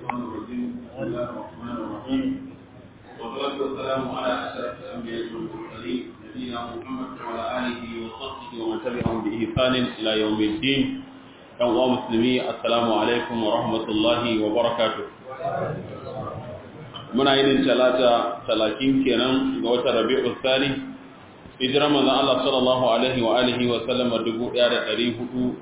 الشيطان الرجيم بسم الله الرحمن الرحيم والصلاة والسلام على أشرف الأنبياء والمرسلين نبينا محمد وعلى آله وصحبه ومن تبعهم بإحسان إلى يوم الدين يوم مسلمي السلام عليكم ورحمة الله وبركاته muna yin talata talatin kenan ga watan rabi'ul thani hijirar manzon Allah sallallahu alaihi wa alihi wa sallam 1444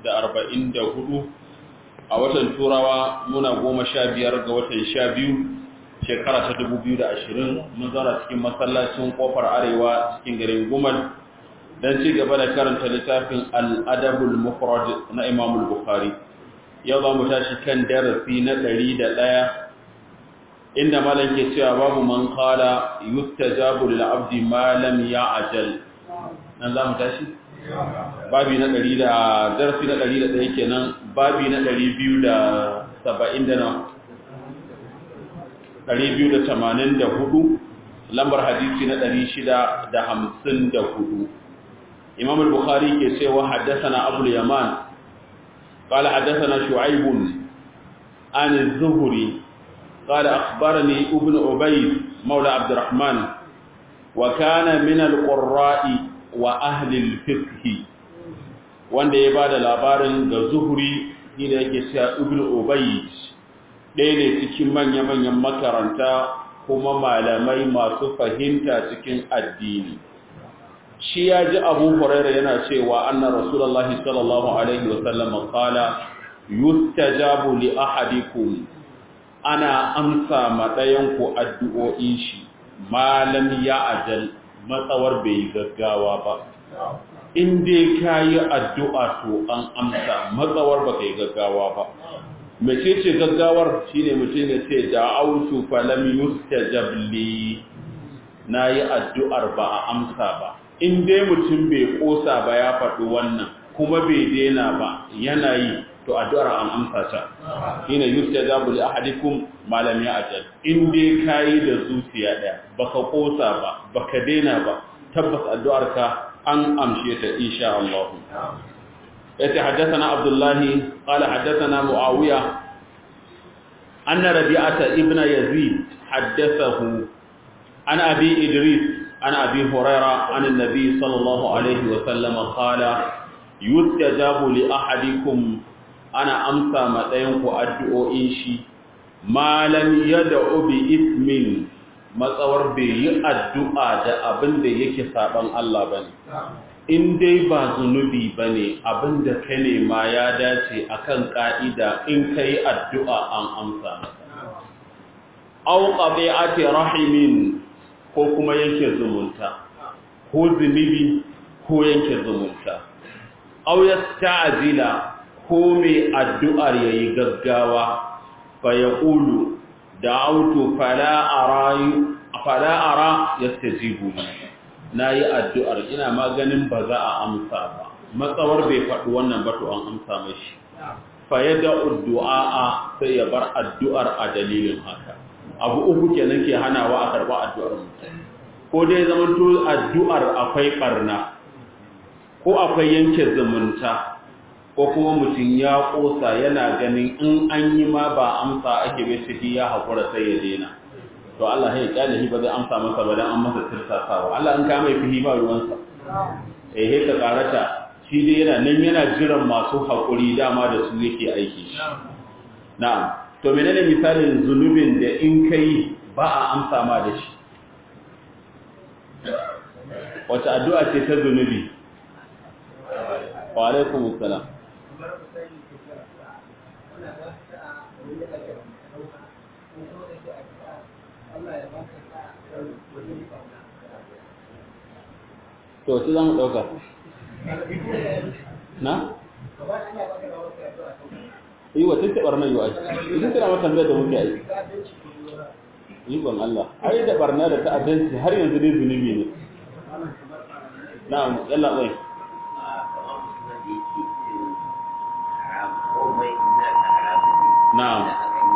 a watan turawa muna goma sha biyar ga watan sha biyu shekara ta 2020 mun zara cikin masallacin kofar arewa cikin garin gumal don ci gaba da karanta littafin al'adabul mufrad na imamul bukhari yau za mu tashi kan darasi na ɗari da ɗaya inda malam ke cewa babu man kala yustajabu lil abdi ma lam ya'jal nan za mu tashi babi na 100 da darasi na 101 kenan babi na 270 da na 284 lambar hadisi na 654 imam al-bukhari ke cewa haddathana abu al-yaman قال حدثنا شعيب عن الزهري قال أخبرني ابن عبيد مولى عبد الرحمن وكان من القراء وأهل الفقه wanda ya bada labarin ga zuhuri ni da yake cewa ibn ubayd ɗaya ne cikin manya-manyan makaranta kuma malamai masu fahimta cikin addini shi ya ji abu huraira yana cewa anna rasulullahi sallallahu alaihi wasallam qala yustajabu li ahadikum ana amsa maɗayanku addu'o'in shi malam ya ajal matsawar bai gaggawa ba in dai ka yi addu'a to an amsa matsawar ba ka yi gaggawa ba mace ce gaggawar shi ne mutum ya ce da autu falam yusta jabli na yi addu'ar ba a amsa ba in dai mutum bai ƙosa ba ya faɗi wannan kuma bai daina ba yana yi to addu'ar an amsa ta ina yustajabu li ahadikum ma lam ya'jal in dai kai da zuciya daya baka kosa ba baka daina ba tabbas addu'ar ka an amshe ta insha Allah yace haddathana Abdullah qala haddathana Muawiya anna Rabi'ata ibn Yazid haddathahu an Abi Idris an Abi Hurairah an an-nabi sallallahu alayhi wa sallam qala yustajabu li ahadikum ana amsa matsayin ku addu'o'in shi malam ya da'u bi ismin matsawar bai yi addu'a da abin da yake saban Allah ba ne in dai ba zunubi ba ne abin da ka nema ya dace akan ƙa'ida in ka yi addu'a an amsa au ƙabi'ati rahimin ko kuma yanke zumunta ko zunubi ko yanke zumunta au ya ta'azila ko mai addu'ar ya yi gaggawa fa ya ƙulu da auto fala'ara ya stajibu na yi addu'ar ina maganin ba za a amsa ba matsawar bai faɗi wannan batu an amsa mashi fa ya da addu'a sai ya bar addu'ar a dalilin haka abu uku kenan ke hanawa a karɓa addu'ar mutum ko dai zamanto addu'ar akwai ɓarna ko akwai yanke zumunta ko kuma mutum ya kosa yana ganin in an yi ma ba amsa ake bai shi ya haƙura sai ya daina to Allah ya kyale shi ba zai amsa masa ba dan an masa tirsasawa Allah in ka mai fihi ba ruwansa eh he ka karata shi dai yana nan yana jiran masu haƙuri dama da su yake aiki shi na'am to menene misalin zunubin da in kai ba a amsa ma da shi wata addu'a ce ta zunubi wa alaikumus salam to su za mu ɗauka na? yi wa tattaɓar nan yi wa idan tana mata tambayar da muke aiki yi ban Allah ai da barna da ta'addanci har yanzu dai zunubi ne na yalla wai na'am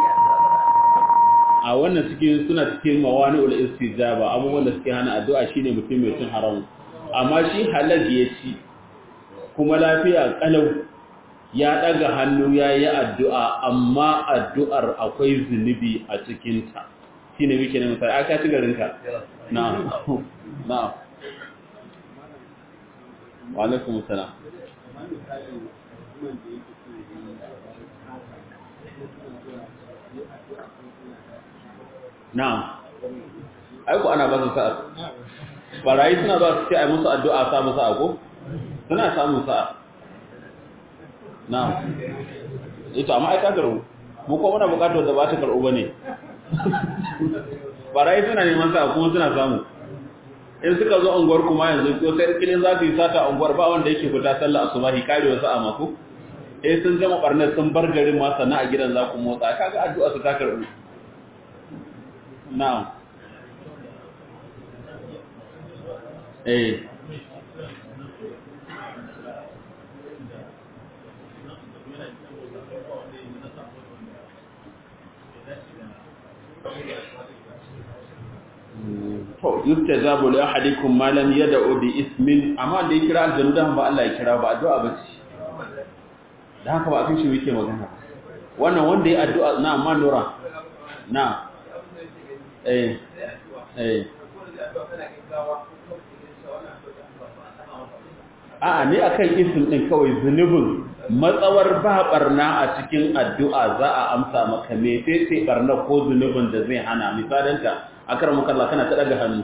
a wannan cikin suna cikin mawani'ul istijaba abubuwan da suke hana addu'a shine mutum mai cin haram amma shi halal ya ci kuma lafiya kalau ya daga hannu ya yi addu'a amma addu'ar akwai zunubi a cikinta shi ne muke ne misali aka ci garinka na na wa alaikum salam na'am aiko ana ba su sa'a barayi suna ba su ce a musu addu'a sa musu ako suna samun sa'a na'am ito amma ai ka garu mu ko muna bukatar da ba ta karɓo bane barayi suna neman sa'a kuma suna samu in suka zo unguwar kuma yanzu ko sai kilin za su yi sata unguwar ba wanda yake fita sallah asubahi karewa sa'a mako eh sun gama barnar sun bar garin ma sannan a gidan za ku motsa kaga addu'a su ta karɓu na'am eh to yustajabu li ahadikum ma lam yad'u bi ismin amma da ya kira aljanna ba Allah ya kira ba addu'a ba ce dan haka ba a shi yake magana wannan wanda ya addu'a na amma nura na eh eh a'a ne akan isim din kawai zunubin matsawar ba barna a cikin addu'a za a amsa maka me sai barna ko zunubin da zai hana misalanta akar mukalla kana ta daga hannu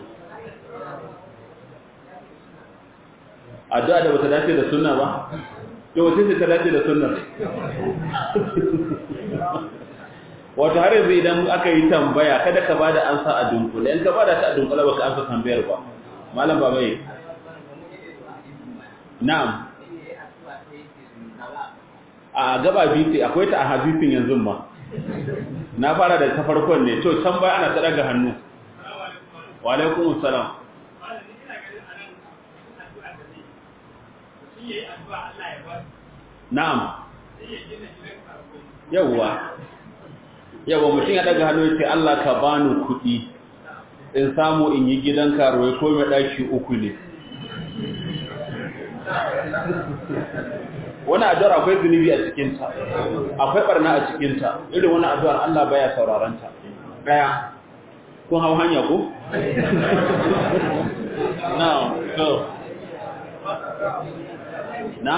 addu'a da bata dace da sunna ba yau wace ce ta dace da sunna wato har yanzu idan aka yi tambaya kada ka bada ansa a dunkule in ka bada ta a dunkule baka amsa tambayar ba malam baba yi na'am a gaba biti akwai ta a hadisin yanzu ma na fara da ta farkon ne to can baya ana ta daga hannu wa alaikum salam na'am yawwa yawwa mutum ya daga hannu ya ce Allah ka bani kuɗi in samu in yi gidan karuwai ko mai ɗaki uku ne wani addu'ar akwai zunubi a cikinta akwai barna a cikinta irin wani addu'ar Allah baya sauraranta ɗaya kun hau hanya ko? na so na?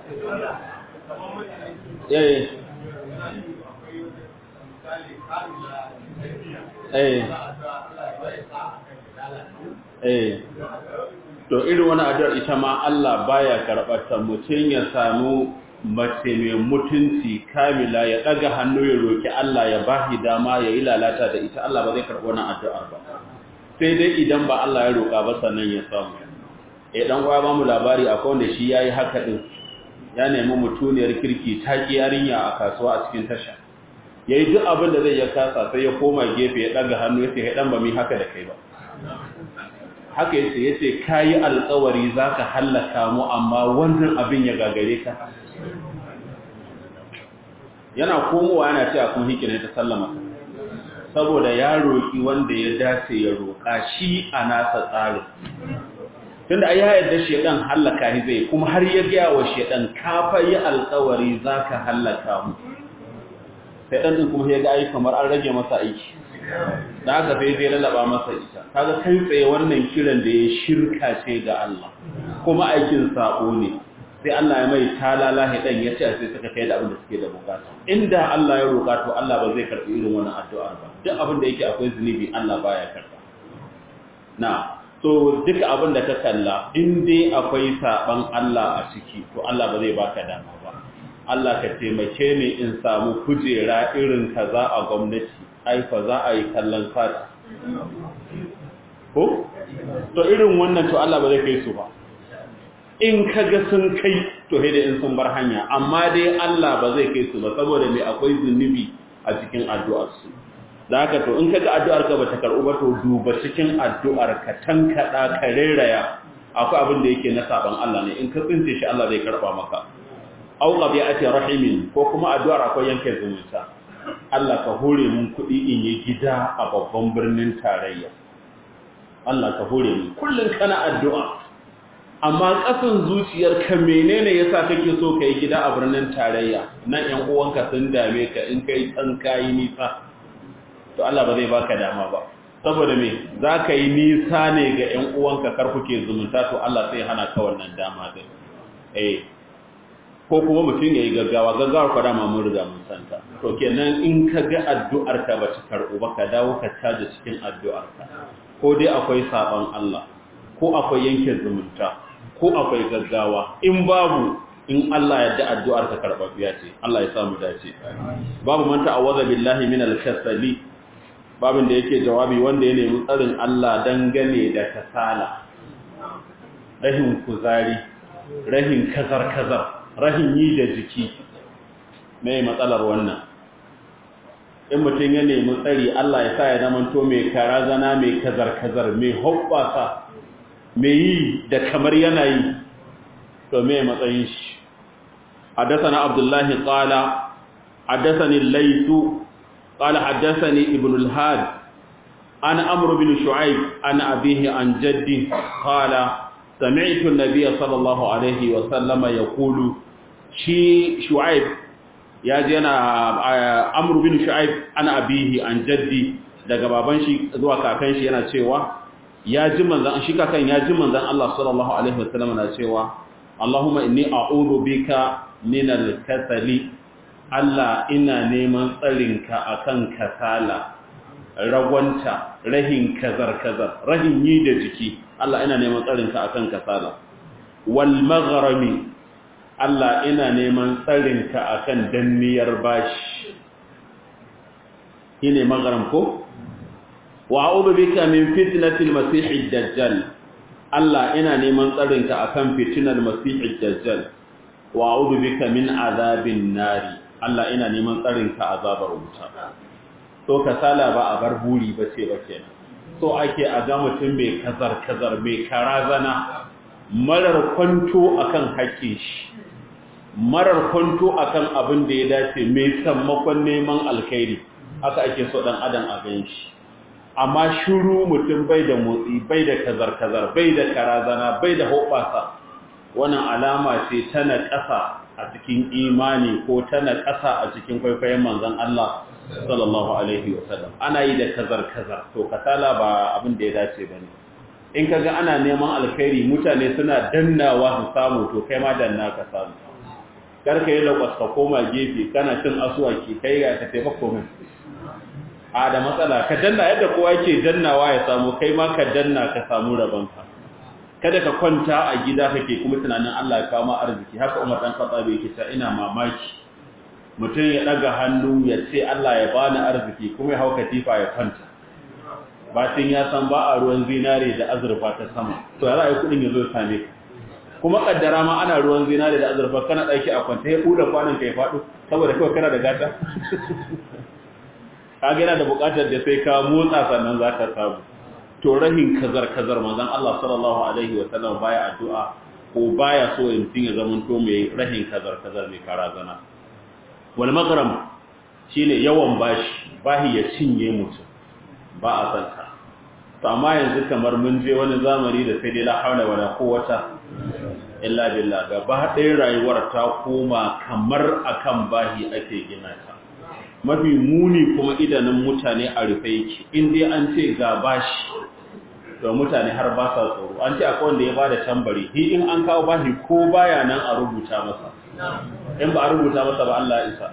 eh eh eh to irin wani addu'ar ita ma Allah baya karɓarta mutum ya samu mace mai mutunci kamila ya ɗaga hannu ya roƙi Allah ya bahi dama ya yi lalata da ita Allah ba zai karɓi wannan addu'ar ba sai dai idan ba Allah ya roƙa ba sannan ya samu eh dan uwa ba mu labari akwai wanda shi yayi haka din ya nemi mutuniyar kirki ta ki yarinya a kasuwa a cikin tasha yayi duk abin da zai ya kasa sai ya koma gefe ya ɗaga hannu ya ce dan ba mi haka da kai ba haka yace yace kayi alƙawari zaka hallaka mu amma wannan abin ya gagare ka yana komowa yana cewa kun hikine ta sallama saboda ya roki wanda ya dace ya roka shi a nasa tsari tunda ai ya yarda shedan hallaka shi zai kuma har ya ga wa shedan ka fa yi alƙawari zaka hallaka mu sai dan din kuma ya ga ai kamar an rage masa aiki da haka sai zai lalaba masa ita kaga kai tsaye wannan kiran da ya shirka ce ga Allah kuma aikin sabo ne sai Allah ya mai talala hidan ya ce sai suka kai da abin da suke da bukata inda Allah ya roka to Allah ba zai karbi irin wannan addu'ar ba duk abin da yake akwai zunubi Allah baya karba na so duka abin da ka kalla in dai akwai saban Allah a ciki to Allah ba zai baka dama ba Allah ka taimake ni in samu kujera irin kaza a gwamnati aifa za a yi kallon fata ko? to irin wannan to Allah ba zai kai su ba in kaga sun kai to da in sun bar hanya amma dai Allah ba zai kai su ba saboda mai akwai zunubi a cikin addu'arsu da haka to in kaga addu'ar ka bata karɓu ba to duba cikin addu'ar ka tankada ka reraya akwai abin da yake na saban Allah ne in ka tsince shi Allah zai karɓa maka au qabi'ati rahimin ko kuma addu'ar akwai yanke zumunta Allah ka hore mun kuɗi in yi gida a babban birnin tarayya Allah ka hore mun kullum kana addu'a amma ƙasan zuciyarka menene yasa kake so ka yi gida a birnin tarayya nan ƴan uwanka sun dame ka in kai tsan kayi nisa to Allah ba zai baka dama ba saboda me za ka yi nisa ne ga ƴan uwanka kar kuke zumunta to Allah sai hana ka wannan dama din eh ko kuma mutum ya yi gaggawa gaggawar kwa dama mun riga mun santa to kenan in ka ga addu'ar ka ba ta karɓu ba ka dawo ka caja cikin addu'ar ka ko dai akwai saban Allah ko akwai yanke zumunta ko akwai gaggawa in babu in Allah ya da addu'ar ka karɓaɓɓiya ce Allah ya samu dace babu manta awaza billahi min al-kasali babin da yake jawabi wanda ya nemi tsarin Allah dangane da kasala rahin kuzari rahin kazar-kazar rahin yi da jiki mai matsalar wannan in mutum ya nemi tsari Allah ya sa ya zamanto mai karazana mai kazar-kazar mai hoɓɓasa mai yi da kamar yanayi to mai matsayin shi حدثنا عبد الله قال حدثني الليث قال حدثني ابن الهاد عن عمرو بن شعيب عن أبيه عن جده قال سمعت النبي صلى الله عليه وسلم يقول شي شعيب يا جنا عمرو بن شعيب عن أبيه عن جدي daga baban shi zuwa kakan shi yana cewa ya ji manzan shi kakan ya ji manzan Allah sallallahu alaihi wasallam na cewa Allahumma inni a'udhu bika min al-kasali Allah ina neman tsarinka akan kasala ragwanta rahin kazar-kazar rahin yi da jiki Allah ina neman tsarinka akan kasala wal maghrami Allah ina neman tsarinka akan danniyar bashi shine maghram ko wa a'udhu bika min fitnatil masiihid dajjal Allah ina neman tsarinka akan fitnar masiihid dajjal wa a'udhu bika min azabin nari Allah ina neman tsarinka azabar wuta to kasala ba a bar buri ba ce ba kenan so ake a ga mutum mai kazar kazar mai karazana marar kwanto akan haƙƙin shi marar kwanto akan abin da ya dace mai sammakon neman alkhairi haka ake so dan adam a gan shi amma shiru mutum bai da motsi bai da kazar kazar bai da karazana bai da hoɓasa wannan alama ce tana ƙasa a cikin imani ko tana ƙasa a cikin kwaikwayon manzon Allah sallallahu alaihi wasallam ana yi da kazar kazar to kasala ba abin da ya dace bane in kaga ana neman alkhairi mutane suna dannawa su samu to kai ma danna ka samu kar ka yi lakwas ka koma gefe kana cin asuwaki kai ga ka tafi komai a da matsala ka danna yadda kowa yake dannawa ya samu kai ma ka danna ka samu rabanka kada ka kwanta a gida kake kuma tunanin Allah ya kawo ma arziki haka Umar dan Khattab yake cewa ina mamaki mutum ya daga hannu ya ce Allah ya bani arziki kuma ya hau katifa ya kwanta batin ya san ba a ruwan zinare da azurfa ta sama to ya ra'ayi kudin ya zo same ka kuma kaddara ma ana ruwan zinare da azurfa kana daki a kwanta ya kuda kwanan ka ya fado saboda kawai kana da gata ka yana da bukatar da sai ka motsa sannan zaka samu to rahin kazar kazar manzon Allah sallallahu alaihi wa sallam baya addu'a ko baya so mutum ya zama to mai rahin kazar kazar mai karazana wal maghram shine yawan bashi bahi ya cinye mutum ba a san ka to amma yanzu kamar mun je wani zamani da sai dai la haula wala quwwata illa billah gaba ɗaya rayuwar ta koma kamar akan bahi ake gina ta mafi muni kuma idanun mutane a rufe yake in dai an ce ga bashi to mutane har ba sa tsoro an ce akwai wanda ya bada tambari hi in an kawo bashi ko baya nan a rubuta masa in ba a rubuta masa ba Allah isa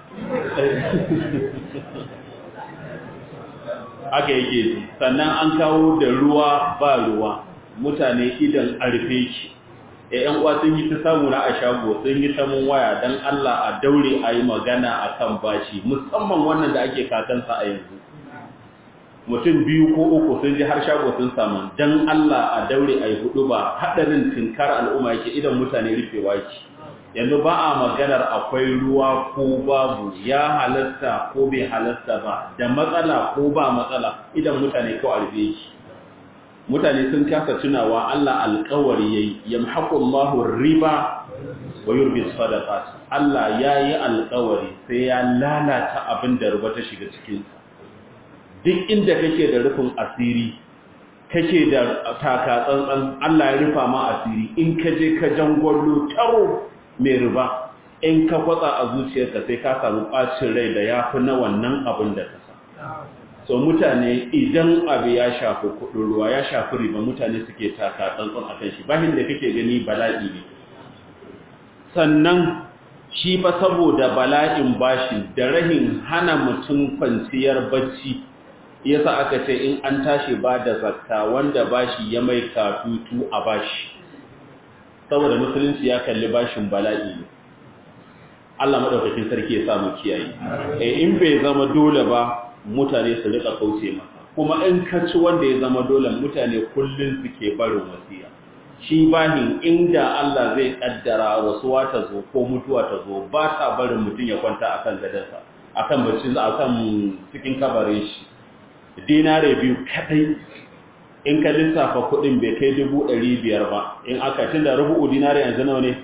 aka yake ji sannan an kawo da ruwa ba ruwa mutane idan a rufe ki ‘yan uwa sun yi ta samu na a shago sun yi ta mun waya don Allah a daure a yi magana a kan bashi musamman wannan da ake kakansa a yanzu mutum biyu ko uku sun ji har shago sun samu don Allah a daure a yi hudu ba haɗarin tinkar al'umma yake idan mutane rufewa ki yanzu ba a maganar akwai ruwa ko babu ya halasta ko bai halasta ba da matsala ko ba matsala idan mutane kawai rufe ki mutane sun kasa tunawa Allah alƙawari yayi yamhaqullahu riba wa yurbi sadaqat Allah yayi alƙawari sai ya lalata abin da riba ta shiga cikin duk inda kake da rufin asiri kake da taka tsantsan Allah ya rufa ma asiri in ka je ka jangwallo taro mai riba in ka kwatsa a zuciyarka sai ka samu ɓacin rai da ya fi na wannan abin da ka sa so mutane idan abu ya shafi kuɗin ruwa ya shafi riba mutane suke taka tsantsan a kan shi bahin da kake gani bala'i ne sannan shi fa saboda bala'in bashi da rahin hana mutum kwanciyar bacci yasa aka ce in an tashi ba da zakka wanda bashi ya mai katutu a bashi saboda musulunci ya kalli bashin bala'i ne Allah madaukakin sarki ya samu kiyaye eh in bai zama dole ba mutane su rika kauce masa kuma in ka ci wanda ya zama dole mutane kullun suke barin wasiya shi bahin inda Allah zai kaddara wasuwa ta zo ko mutuwa ta zo ba ta barin mutum ya kwanta akan gadansa akan bacci akan cikin kabarin shi dinare biyu kadai in ka lissafa kudin bai kai dubu ɗari biyar ba in aka tun da rubu'u dinare yanzu nawa ne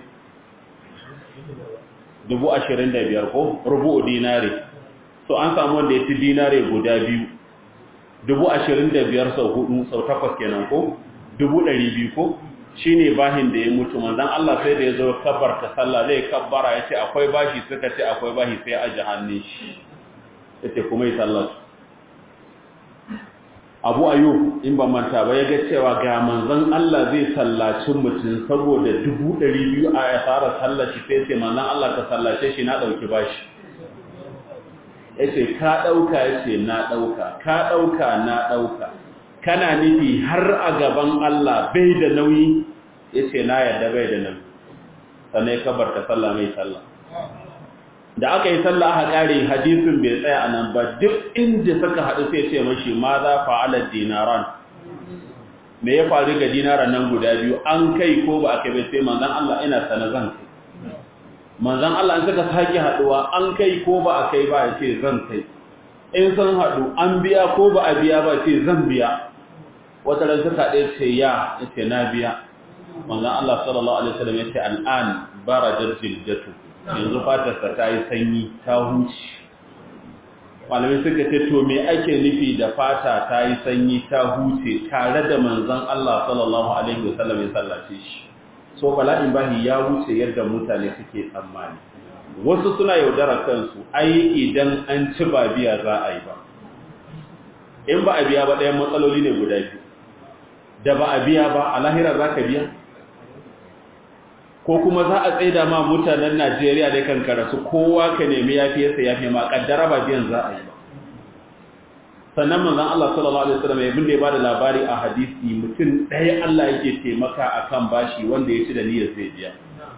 dubu ashirin da biyar ko rubu'u dinare so an samu wanda ya ci dinare guda biyu dubu ashirin da biyar sau hudu sau takwas kenan ko dubu ɗari biyu ko shi ne bahin da ya mutu manzan Allah sai da ya zo kabbar ta sallah zai kabbara ya ce akwai bashi suka ce akwai bashi sai a ji hannun shi ya ce kuma yi sallah abu ayu in ba manta ba ya ga cewa ga manzan Allah zai sallaci mutum saboda dubu ɗari biyu a ya fara sallaci sai ce manzan Allah ka sallace shi na ɗauki bashi ya ce ka ɗauka ya ce na ɗauka ka ɗauka na ɗauka kana nufi har a gaban Allah bai da nauyi ya ce na yadda bai da nauyi sannan ya kabarta sallah mai sallah da aka yi sallah aka kare hadisin bai tsaya a nan ba duk inda suka haɗu sai ce mashi ma za fa'alar dinaran me ya faru ga dinaran nan guda biyu an kai ko ba aka bai sai manzan Allah ina sana zan kai manzan Allah an suka sake haɗuwa an kai ko ba a kai ba ya ce zan kai in sun haɗu an biya ko ba a biya ba ce zan biya wata ran suka ɗaya ce ya ya ce na biya manzan Allah sallallahu alaihi wasallam ya ce al'an barajar jiljatu yanzu fatarsa ta yi sanyi ta huce malamai suka ce to me ake nufi da fata ta yi sanyi ta huce tare da manzan Allah sallallahu alaihi wasallam ya sallace shi so bala'in bahi ya wuce yadda mutane suke tsammani wasu suna yaudara kansu ai idan an ci ba biya za a yi ba in ba a biya ba ɗayan matsaloli ne guda biyu da ba a biya ba a lahira za ka biya ko kuma za a tsaida ma mutanen najeriya da kan karasu kowa ka nemi yafiyarsa yafi ma kaddara ba biyan za a yi ba sannan manzon Allah sallallahu alaihi wasallam ya binde ba da labari a hadisi mutum ɗaya Allah yake taimaka akan bashi wanda ya ci da niyyar zai biya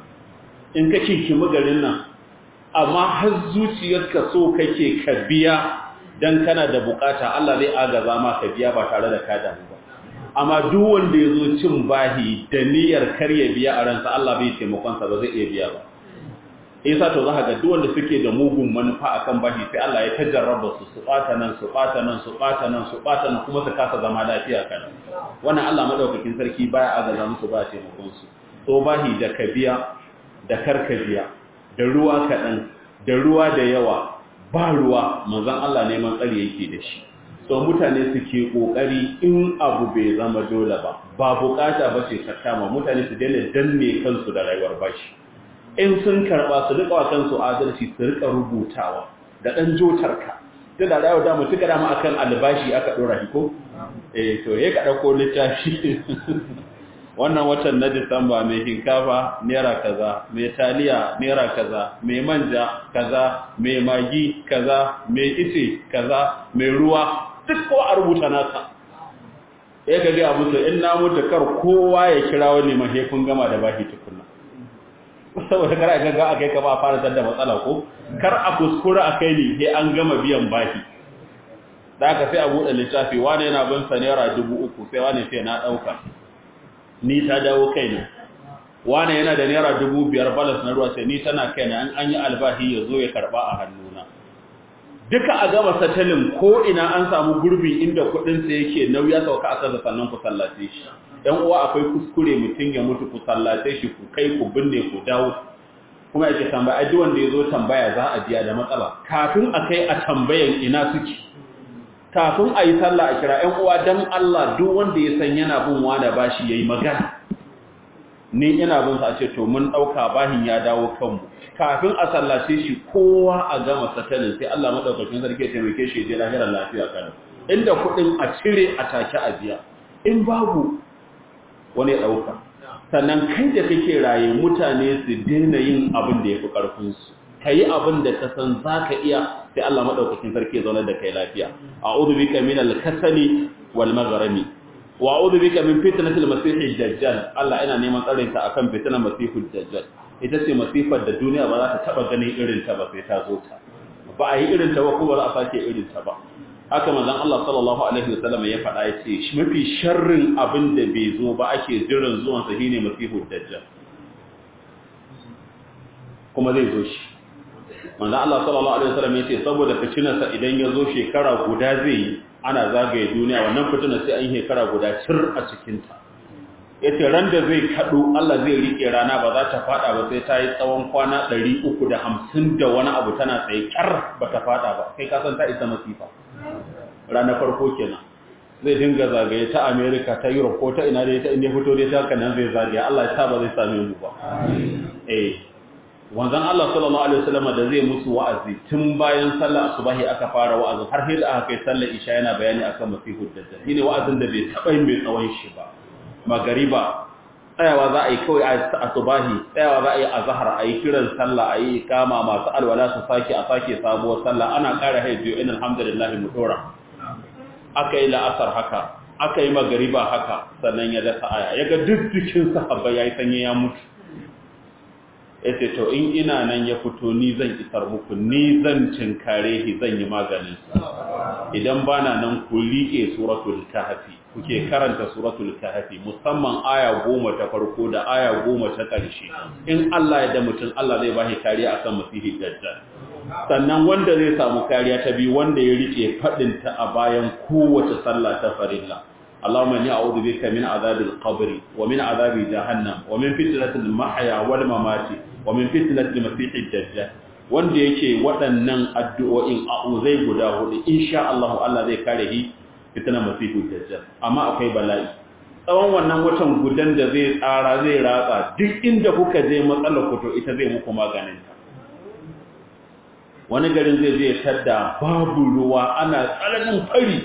in ka kinkimi garin nan amma har zuciyarka so kake ka biya dan kana da bukata Allah zai agaza ma ka biya ba tare da ka damu ba amma duk wanda ya zo cin bahi da niyyar karya biya a ransa Allah bai taimakonsa ba zai iya biya ba isa to za ga duk wanda suke da mugun manufa akan bahi sai Allah ya tajarraba su su bata nan su bata nan su bata nan su bata nan kuma su kasa zama lafiya kan wannan Allah madaukakin sarki baya agaza musu ba taimakon su to bahi da ka biya da karka biya da ruwa kaɗan da ruwa da yawa ba ruwa manzon Allah neman tsari yake da shi so mutane suke kokari in abu bai zama dole ba ba bukata ba ce ta kama mutane su daina danne kansu da rayuwar bashi in sun karba su rika wa kansu adalci su rika rubutawa da dan jotarka da da rayuwar da mutuka dama akan albashi aka dora shi ko eh to ya ka dauko littafi wannan watan na Disamba mai hinkafa naira kaza mai taliya naira kaza mai manja kaza mai magi kaza mai ice kaza mai ruwa duk ko a rubuta nasa ya ga ga musu in na mutu kar kowa ya kira wani mahefin gama da bashi tukunna saboda kar a ga akai ka ba fara da matsala ko kar a kuskura akai ne sai an gama biyan bashi da aka sai a buɗe littafi wani yana bin sa naira dubu uku sai wani sai na ɗauka ni ta dawo kaina wani yana da naira dubu biyar balas na ruwa sai ni tana kaina an an yi albahi ya zo ya karɓa a hannuna duka a gama satalin ko ina an samu gurbi inda kuɗinsa yake nauya sauka a kasa sannan ku sallace shi ɗan uwa akwai kuskure mutum ya mutu ku sallace shi ku kai ku binne ku dawo kuma yake tambaya duk wanda ya zo tambaya za a biya da matsala kafin a kai a tambayan ina suke kafin a yi sallah a kira ‘yan uwa don Allah duk wanda ya san yana bin wada bashi ya yi magana ni ina bin sa ce to mun ɗauka bahin ya dawo kanmu kafin a sallace shi kowa a gama satalin sai Allah maɗaukakin sarki ya taimake shi je lahirar lafiya kanan inda kuɗin a cire a take a biya in babu wani ya ɗauka sannan kai da kake raye mutane su daina yin abin da ya fi ƙarfinsu ka yi abin da ka san za ka iya sai Allah maɗaukakin sarki ya zaunar da kai lafiya a uzu bika min al-kasali wal magharami wa a'udhu bika min fitnatil masihid dajjal Allah ina neman tsarin ta akan fitnar masihid dajjal ita ce masifar da duniya ba za ta taba ganin irin ta ba sai ta zo ta ba a yi irin ta ba ko ba za a sake irin ta ba haka manzon Allah sallallahu alaihi wasallam ya faɗa ya ce shi mafi sharrin abin da bai zo ba ake jiran zuwan sa shine masihid dajjal kuma zai zo shi manzon Allah sallallahu alaihi wasallam ya ce saboda fitinarsa idan ya zo shekara guda zai yi ana zagaye duniya wannan fitina sai an shekara guda cir a cikinta ya ce ran da zai kaɗu Allah zai riƙe rana ba za ta faɗa ba sai ta yi tsawon kwana ɗari uku da hamsin da wani abu tana tsaye ƙar ba ta faɗa ba kai kasan ta isa masifa ranar farko kenan zai dinga zagaye ta amerika ta europe ko ta ina dai ta inda fito dai ta kanan zai zagaye Allah ya sa ba zai same mu ba eh wanzan Allah sallallahu alaihi wasallam da zai musu wa'azi tun bayan sallar asubahi aka fara wa'azin har sai da aka kai sallar isha yana bayani akan masihud dajjal shine wa'azin da bai taba yin mai tsawon shi ba magariba tsayawa za a yi kawai a asubahi tsayawa za a yi azhar a yi kiran sallah a yi kama masu alwala su sake a sake sabuwar sallah ana ƙara haifiyo in alhamdulillah mu dora aka yi la'asar haka aka yi magariba haka sannan ya dasa aya ya ga duk jikin sahabba ya yi sanye ya mutu ya ce to in ina nan ya fito ni zan isar muku ni zan cinkare shi zan yi maganin idan bana nan ku liƙe suratul kahfi kuke karanta suratul kahfi musamman aya goma ta farko da aya goma ta ƙarshe in Allah ya da mutum Allah zai bashi kariya akan masihi dajjal sannan wanda zai samu kariya ta biyu wanda ya rike fadin ta a bayan kowace sallah ta farilla اللهم اني اعوذ بك من عذاب القبر ومن عذاب جهنم ومن فتنه المحيا والممات ومن فتنه المسيح الدجال wanda yake waɗannan addu'o'in a'uzai guda hudu insha Allah Allah zai kare shi fitnar masihu dajjal amma akwai bala'i tsawon wannan watan gudan da zai tsara zai ratsa duk inda kuka je matsalar ku to ita zai muku maganin ta wani garin zai je tadda babu ruwa ana tsananin fari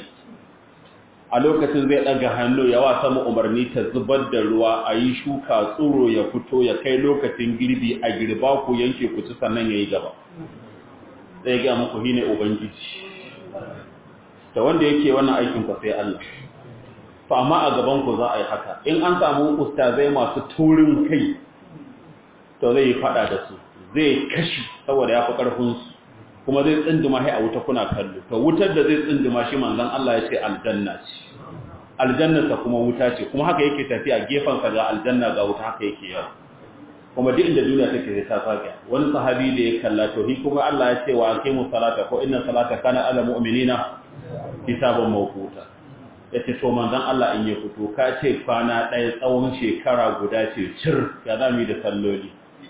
a lokacin zai ɗaga hannu ya wa sama umarni ta zubar da ruwa a yi shuka tsoro ya fito ya kai lokacin girbi a girba ku yanke ku ci sannan ya yi gaba sai ga muku hine ubangiji da wanda yake wannan aikin ku sai Allah to amma a gaban ku za a yi haka in an samu ustazai masu taurin kai to zai yi fada da su zai kashi saboda ya fi karfin su kuma zai tsinduma hai a wuta kuna kallo to wutar da zai tsinduma shi manzon Allah ya ce aljanna ce aljannata kuma wuta ce kuma haka yake tafiya gefen sa ga aljanna ga wuta haka yake yawa kuma duk inda duniya take sai ta saka wani sahabi da ya kalla to hi kuma Allah ya ce wa aqimu salata ko inna salata kana ala mu'minina hisaban mawquta yace to manzon Allah in ya fito ka ce kwana ɗaya tsawon shekara guda ce cir ya zami da salloli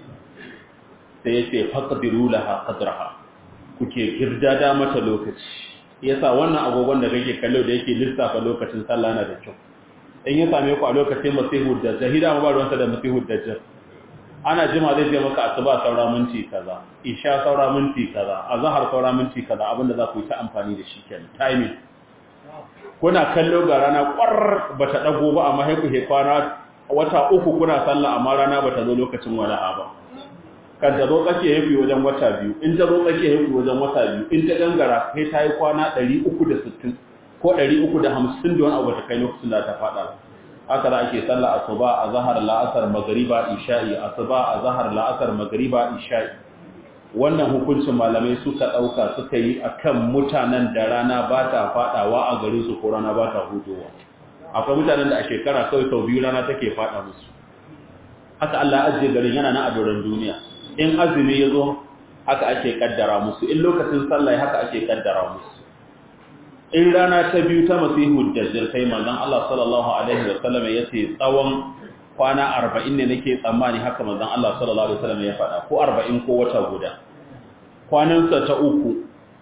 sai yace faqdiru laha qadraha kuke girdada mata lokaci yasa wannan agogon da kake kallo da yake lissafa lokacin sallah na da kyau in ya same ku a lokacin masihu da jahida ba ruwansa da masihu da jar ana jima zai je maka asuba saura minti kaza isha saura minti kaza azhar saura minti kaza abinda za ku yi ta amfani da shi kenan timing kuna kallo ga rana kwar bata dago ba amma sai ku he kwana wata uku kuna sallah amma rana bata zo lokacin wala'a ba kan ta zo tsakiya yafi wajen wata biyu in ta zo tsakiya yafi wajen wata biyu in ta gangara sai ta yi kwana 360 ko 350 da wani abu ta kai lokacin da ta fada haka da ake sallah asuba a zahar la'asar magriba isha'i asuba a zahar la'asar magriba isha'i wannan hukuncin malamai suka dauka suka yi akan mutanen da rana ba ta fadawa a garin su ko rana ba ta hudowa akwai mutanen da a shekara kawai sau biyu rana take fada musu haka Allah ya ajiye garin yana na a doron duniya in azumi ya zo haka ake kaddara musu in lokacin sallah haka ake kaddara musu in rana ta biyu ta masihu dajjal sai manzon Allah sallallahu alaihi wa sallam yace tsawon kwana 40 ne nake tsammani haka manzon Allah sallallahu alaihi wa sallam ya faɗa ko 40 ko wata guda kwanan sa ta uku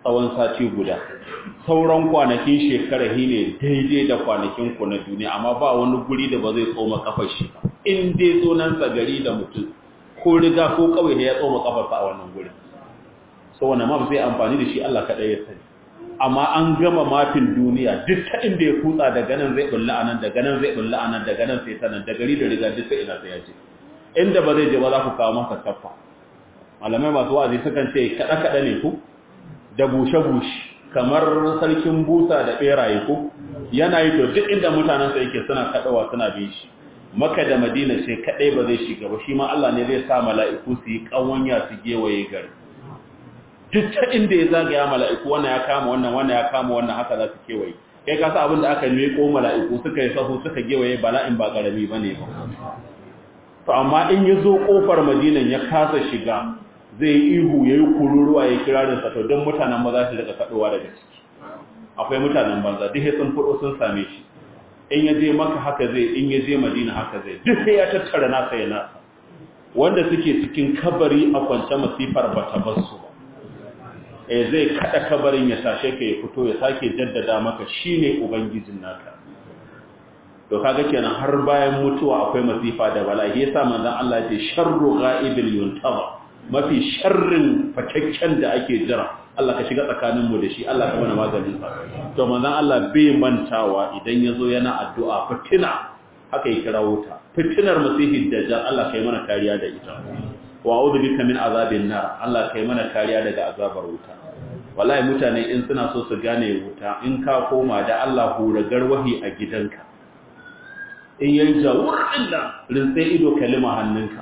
tsawon sati guda sauran kwanakin shekara shi ne daidai da kwanakin ku na duniya amma ba wani guri da ba zai tsoma kafar shi ba in dai sunansa gari da mutum ko riga ko kawai da ya tsoma kafarsa a wannan gurin so wannan map zai amfani da shi Allah kaɗai ya sani amma an gama mafin duniya duk ta inda ya kutsa daga nan zai bulla anan daga nan zai bulla anan daga nan sai ta nan da gari da riga duk sai ina sai ya ce inda ba zai je ba za ku kawo masa kaffa malamai masu wa'azi sukan ce kada kada ne ku da bushe bushe kamar sarkin busa da beraye ku yana yi to duk inda mutanen sa yake suna kadawa suna bin shi maka da madina sai kadai ba zai shiga ba shi ma Allah ne zai sa mala'iku su yi kawanya su gewaye gari duk ta inda ya zagaya mala'iku wannan ya kama wannan wannan ya kama wannan haka za su kewaye kai ka sa abin da aka meko mala'iku suka yi sahu suka gewaye bala'in ba karami ba ne ba to amma in ya zo kofar madinan ya kasa shiga zai yi ihu ya yi kururuwa ya kirarin sa to don mutanen ba za su daga kaɗowa daga ciki akwai mutanen banza duk sun fudo sun same shi in ya je maka haka zai in ya je madina haka zai duk sai ya tattara nasa ya nasa wanda suke cikin kabari a kwance masifar ba ta basu ba eh zai kada kabarin ya tashe ka ya fito ya sake jaddada maka shine ubangijin naka to kaga kenan har bayan mutuwa akwai masifa da bala'i yasa manzon Allah ya ce sharru gha'ibil yuntaba mafi sharrin fakakken da ake jira Allah ka shiga tsakanin mu da shi Allah ka mana maganin sa to manzon Allah bai mantawa idan yazo yana addu'a fitina haka ya kira wuta fitinar masihid dajjal Allah kai mana kariya da ita wa a'udhu bika min azabin nar Allah kai mana kariya daga azabar wuta wallahi mutane in suna so su gane wuta in ka koma da Allah hura garwahi a gidanka in yayi jawur illa rinse ido kalima hannunka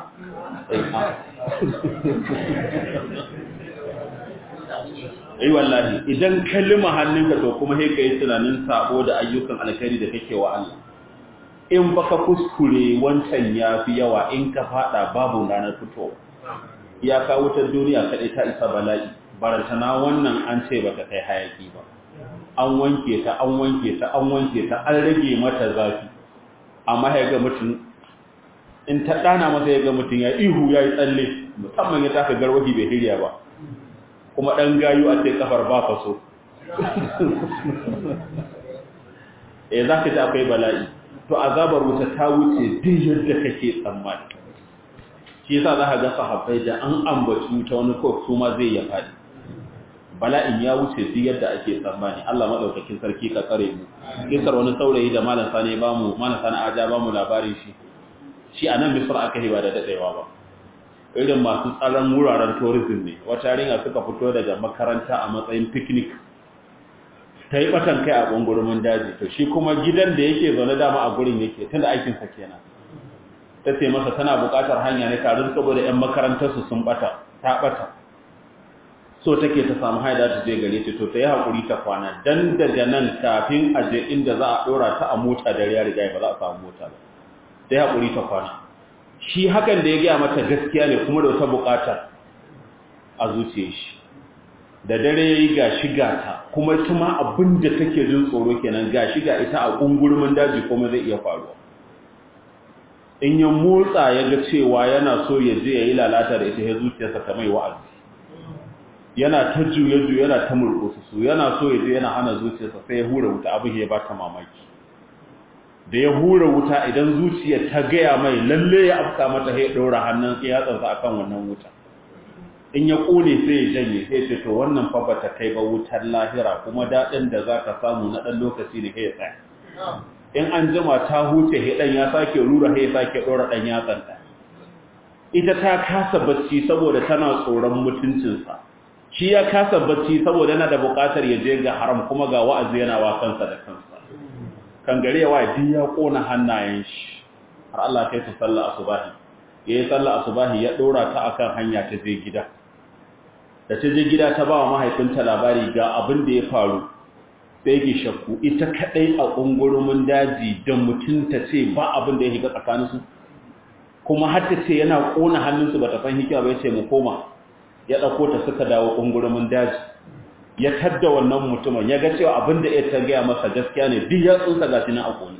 ai wallahi idan kalima hannunka to kuma sai kai tunanin sabo da ayyukan alkhairi da kake wa Allah in baka kuskure wancan yafi yawa in ka fada babu ranar fito ya ka wutar duniya kadai ta isa bala'i barantana wannan an ce baka kai hayaki ba an wanke ta an wanke ta an wanke ta an rage mata zafi amma ya ga mutum in ta dana masa ya ga mutum ya ihu ya yi tsalle musamman ya taka garwahi bai hirya ba kuma ɗan gayu a ce kafar ba faso e za ka ji akwai bala'i to azabar wuta ta wuce duk yadda kake tsammani shi yasa za ka ga sahabbai da an ambaci wuta wani ko su ma zai ya faɗi bala'in ya wuce duk yadda ake tsammani Allah madaukakin sarki ka tsare mu kisar wani saurayi da malam sani ba mu malam sani aja ba mu labarin shi shi anan misra aka hiba da dadewa ba irin masu tsaron wuraren tourism ne wata yarinya suka fito daga makaranta a matsayin picnic ta yi batan kai a gungurumin daji to shi kuma gidan da yake zaune dama a gurin yake tunda aikinsa kenan ta ce masa tana buƙatar hanya ne tare saboda 'yan makarantarsu sun bata ta bata so take ta samu haida ta je gare ta to ta yi haƙuri ta kwana dan daga nan kafin a je inda za a ɗora ta a mota da ya riga ba za a samu mota ba ta yi haƙuri ta kwana shi hakan da ya gaya mata gaskiya ne kuma da wata buƙata a zuciya shi da dare ya yi ga shiga ta kuma ita ma abin da take jin tsoro kenan ga shiga ita a ƙungurmin daji kuma zai iya faruwa in ya motsa ya ga cewa yana so ya je ya yi lalata da ita ya zuciyarsa ta mai wa'azi yana ta juye-juye yana ta murkusu su yana so ya je yana hana zuciyarsa sai ya hura wuta abin ya ba ta mamaki da ya hura wuta idan zuciyar ta gaya mai lalle ya afka mata ya ɗora hannun yatsansa akan wannan wuta in ya ƙone sai ya janye sai ce to wannan fa bata kai ba wutar lahira kuma daɗin da za ka samu na ɗan lokaci ne ya tsaya in an jima ta huce ɗan ya sake rura ya sake ɗora ɗan yatsan ɗan ita ta kasa bacci saboda tana tsoron mutuncinsa shi ya kasa bacci saboda yana da buƙatar ya je ga haram kuma ga wa'azi yana wa kansa da kansa kan gare ya waye duk ya kona hannayen shi har Allah kai ta sallah asubahi yayi sallah asubahi ya dora ta akan hanya ta je gida da ta je gida ta ba wa mahaifinta labari ga abin da ya faru sai yake shakku ita kadai a kungurumin daji da mutunta ce ba abin da ya shiga tsakaninsu kuma har ta ce yana kona hannunsu bata san hikima ba yace mu koma ya ɗauko ta suka dawo ƙungurumin daji ya tadda wannan mutumin ya ga cewa abin da ya ta gaya masa gaskiya ne duk ya tsunsa ga na a ƙoni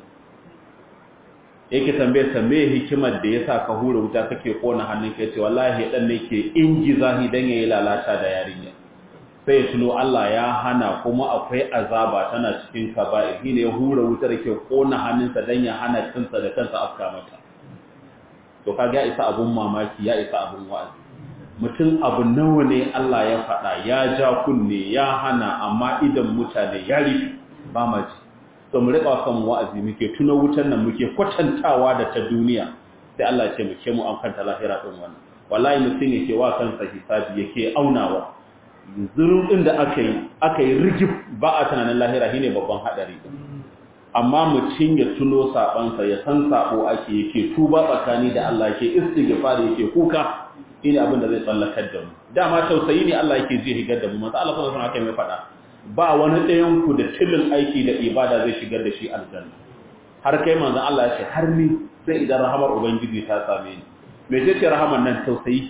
yake tambaye tambaye hikimar da ya sa ka hura wuta kake ƙona hannun ka ce wallahi ɗan ne ke ingiza hi don ya yi lalata da yarinya sai ya tuno Allah ya hana kuma akwai azaba tana cikin kaba'ir shine ya hura wutar ke kona hannunsa dan ya hana kansa da kansa afka mata to kaga ya isa abun mamaki ya isa abun wa'azi mutum abu nawa ne Allah ya faɗa ya ja kunne ya hana amma idan mutane ya rufe ba ma ji to mu riƙa kan wa'azi muke tuna wutar nan muke kwatantawa da ta duniya sai Allah ya ce muke mu an kanta lahira din wannan wallahi mutum yake wa kansa hisabi yake aunawa zurun din da aka yi aka yi rigib ba a tunanin lahira shine babban hadari amma mutum ya tuno sabansa ya san sabo ake yake tuba tsakani da Allah yake istighfar yake kuka ina abin da zai tsallakar da mu dama tausayi ne Allah yake zai higar da mu manzo Allah sallallahu alaihi wasallam mai faɗa ba wani ɗayan ku da tilin aiki da ibada zai shigar da shi aljanna har kai manzo Allah ya ce har ni sai idan rahamar ubangiji ta same ni me ce ce rahamar nan tausayi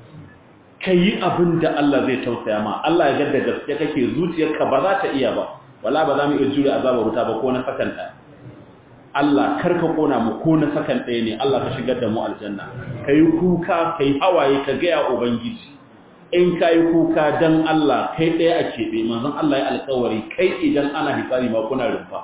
kai abin da Allah zai tausaya ma Allah ya ga da gaske kake zuciyarka ba za ta iya ba wala ba za mu iya jure azabar wuta ba ko na sakan ɗaya Allah karka kona mu ko na sakan ɗaya ne Allah ka shigar da mu aljanna ka yi kuka ka yi hawaye ka gaya ubangiji in ka yi kuka don Allah kai ɗaya a keɓe manzon Allah ya alkawari kai idan ana hisari ma kuna rumfa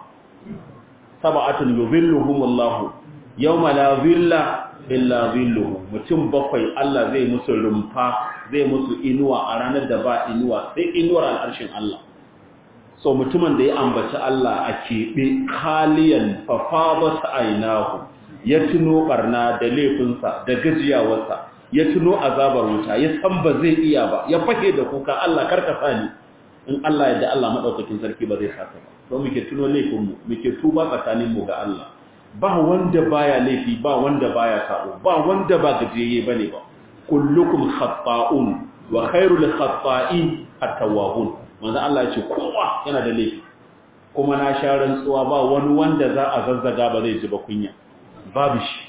saba'atun yuzilluhum Allah yawma la zilla illa zilluhu mutum bakwai Allah zai musu rumfa zai musu inuwa a ranar da ba inuwa sai inuwar al'arshin Allah so mutumin da ya ambaci Allah a keɓe kaliyan fafabat ainahu ya tuno barna da laifinsa da gajiyawarsa ya tuno azabar wuta ya san ba zai iya ba ya fake da kuka Allah karkasa ni in Allah yadda Allah madaukakin sarki ba zai saka ba so muke tuno laifinmu muke tuba tsakanin mu ga Allah ba wanda baya laifi ba wanda baya sabo ba wanda ba gajiyayye bane ba kullukum khata'un wa khairul khata'in at-tawwabun manzo Allah ya ce kowa yana da laifi kuma na sha rantsuwa ba wani wanda za a zazzaga ba zai ji ba kunya babu shi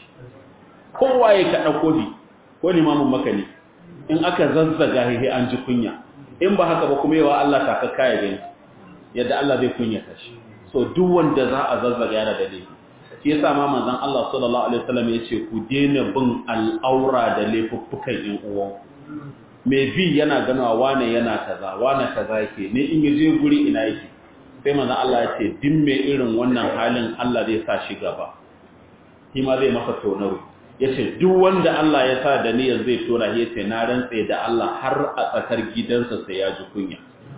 kowa ya kada kofi ko limamin maka ne in aka zazzaga hehe an ji kunya in ba haka ba kuma yawa Allah ta kakka ya gani yadda Allah zai kunya ta shi so duk wanda za a zazzaga yana da laifi shi yasa ma manzon Allah sallallahu alaihi wasallam ya ce ku daina bin al'aura da laifuffukan yan uwanku mai bi yana ganawa wane yana kaza wane kaza yake ne in yaje guri ina yake sai manzo Allah ya ce din mai irin wannan halin Allah zai sa shi gaba shi ma zai masa tonaro yace duk wanda Allah ya sa da niyyar zai tona shi yace na rantse da Allah har a tsakar gidansa sai ya ji kunya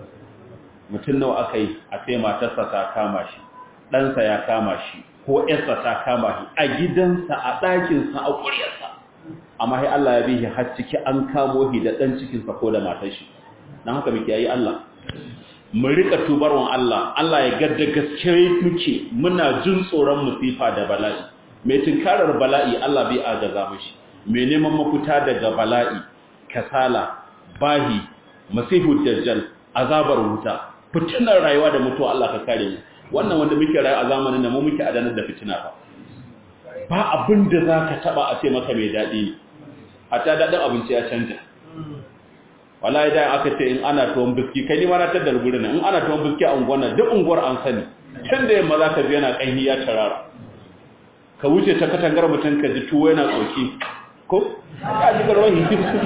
mutum nawa akai a sai matarsa ta kama shi ɗansa ya kama shi ko ƴarsa ta kama shi a gidansa a ɗakinsa a ƙuryarsa amma sai Allah ya bihi har ciki an kamo shi da dan cikin sa ko da matar shi dan haka muke yi Allah mu rika tubarwan Allah Allah ya gadda gaskiya muke muna jin tsoron musifa da bala'i mai tunkarar bala'i Allah bai agaza mishi mai neman mafuta daga bala'i kasala bahi masihu dajjal azabar wuta fitinar rayuwa da mutuwa Allah ka kare mu wannan wanda muke rayu a zamanin da mu muke adanar da fitina fa ba abin da za ka taba a ce maka mai daɗi ne a ta daɗin abinci ya canja wala idan aka ce in ana tuwon biski kai ni ma na taddar gurin in ana tuwon biski a unguwar duk unguwar an sani can da yamma za ka ji yana ƙanyi ya tarara ka wuce ta katangar mutum ka ji tuwo yana tsoki ko ya ji garwahi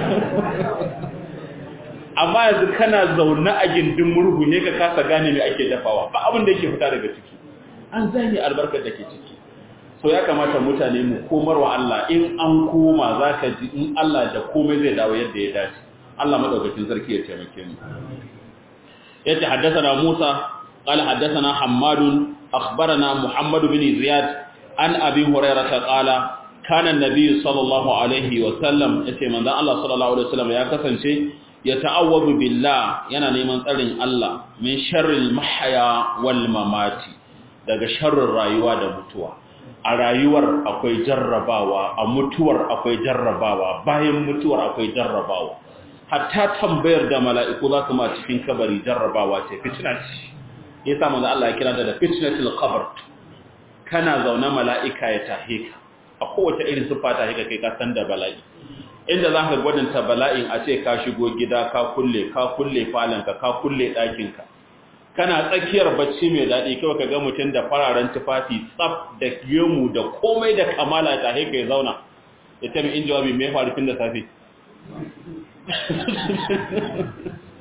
amma yanzu kana zaune a gindin murhu ne ka kasa gane me ake dafawa ba abin da yake fita daga ciki an zane albarkar da ke ciki so ya kamata mutane mu komar wa Allah in an koma za ka ji in Allah da komai zai dawo yadda ya dace Allah madaukakin sarki ya taimake mu yace haddathana Musa qala haddathana Hammad akhbarana Muhammad bin Ziyad an Abi Hurairah qala kana an-nabiy sallallahu alaihi wa sallam yace manzon Allah sallallahu alaihi wa sallam ya kasance ya ta'awwadu billah yana neman tsarin Allah min sharril mahya wal mamati daga sharrin rayuwa da mutuwa a rayuwar akwai jarrabawa a mutuwar akwai jarrabawa bayan mutuwar akwai jarrabawa hatta tambayar da mala'iku za su ma cikin kabari jarrabawa ce fitina ce yasa manzo Allah ya kira da fitnatul qabr kana zaune mala'ika ya tahe ka a kowace irin sifa ta hika kai ka san da bala'i inda za ka gwadanta bala'in a ce ka shigo gida ka kulle ka kulle falanka ka kulle ɗakinka kana tsakiyar bacci mai daɗi kawai ka ga mutum da fararen tufafi tsaf da gemu da komai da kamala ta haika ya zauna ya ce mai in jawabi mai faru tun da safe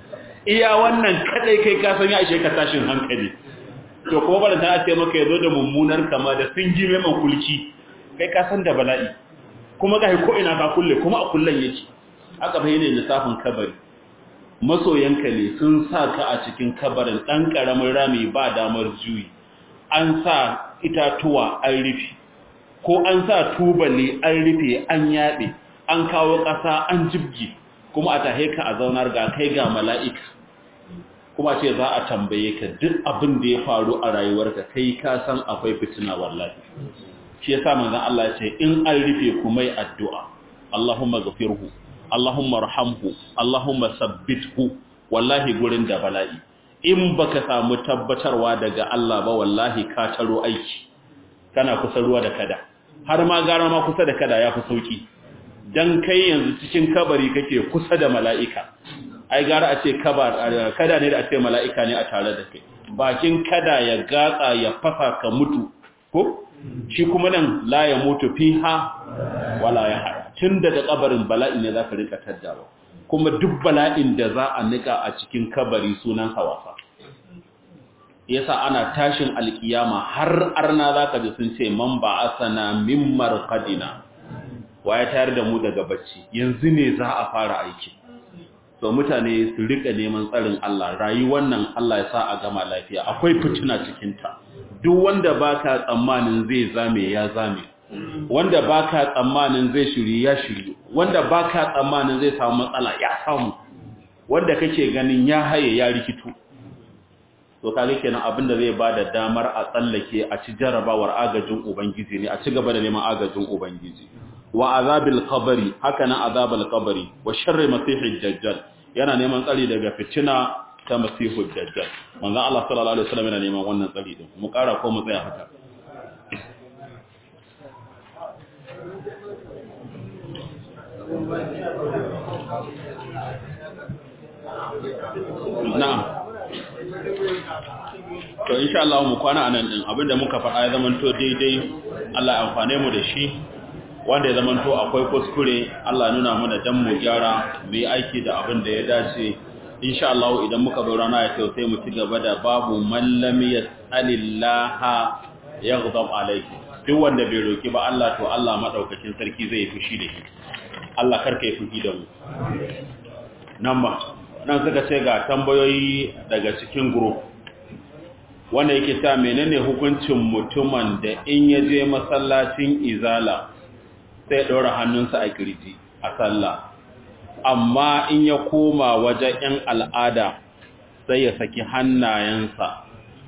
iya wannan kadai kai ka san ya ishe ka tashin hankali to kuma bada ta ce maka yazo da mummunar kama da sun ji mai kulki kai ka san da bala'i kuma ga ko ina ka kulle kuma a kullen yake aka bayyana lissafin kabari masoyanka ne sun sa ka a cikin kabarin dan karamin rami ba damar juyi an sa itatuwa an rufe ko an sa tubali an rufe an yaɗe an kawo ƙasa an jibgi kuma a tahe ka a zaunar ga kai ga mala'ika kuma ce za a tambaye ka duk abin da ya faru a rayuwarka kai ka san akwai fitina wallahi shi yasa manzon Allah ya ce in an rufe ku mai addu'a Allahumma ghafirhu Allahumma rahamhu Allahumma sabbithu wallahi gurin da bala'i in baka samu tabbatarwa daga Allah ba wallahi ka taro aiki kana kusa ruwa da kada har ma gara ma kusa da kada yafi sauki dan kai yanzu cikin kabari kake kusa da mala'ika ai gara a ce kada ne da a ce mala'ika ne a tare da kai bakin kada ya gatsa ya fasa ka mutu ko shi kuma nan la ya mutu fiha wala ya haya tun daga kabarin bala'i ne za ka rika taddawa kuma duk bala'in da za a nika a cikin kabari sunan hawafa yasa ana tashin alkiyama har arna za ka ji sun ce man ba asana min marqadina wa ya tayar da mu daga bacci yanzu ne za a fara aiki to mutane su rika neman tsarin Allah rayuwar nan Allah ya sa a gama lafiya akwai fitina cikin ta duk wanda baka tsammanin zai zame ya zame wanda baka tsammanin zai shiri ya shiri wanda baka tsammanin zai samu matsala ya samu wanda kake ganin ya haye ya rikitu to kage kenan abin da zai bada damar a tsallake a ci jarabawar agajin ubangiji ne a ci gaba da neman agajin ubangiji wa azabil qabri haka nan azabul qabri wa sharri masihid dajjal yana neman tsari daga fitina ta masihud dajjal manzo Allah sallallahu alaihi wasallam yana neman wannan tsari din mu kara ko mu tsaya haka na'am to insha Allah mu kwana anan din abinda muka faɗa ya zamanto daidai Allah ya amfane mu da shi wanda ya zamanto akwai kuskure Allah nuna mana dan mu gyara mu yi aiki da abin da ya dace insha Allah idan muka zo rana ya ce sai mu ci gaba da babu man lam yas'alillaha yaghdab alayhi duk wanda bai roki ba Allah to Allah madaukakin sarki zai fushi da shi Allah karka yi fushi da mu nan ba nan suka ce ga tambayoyi daga cikin group wanda yake ta menene hukuncin mutumin da in ya je masallacin izala sai ɗora hannunsa a kirji a sallah amma in ya koma wajen 'yan al'ada sai ya saki hannayensa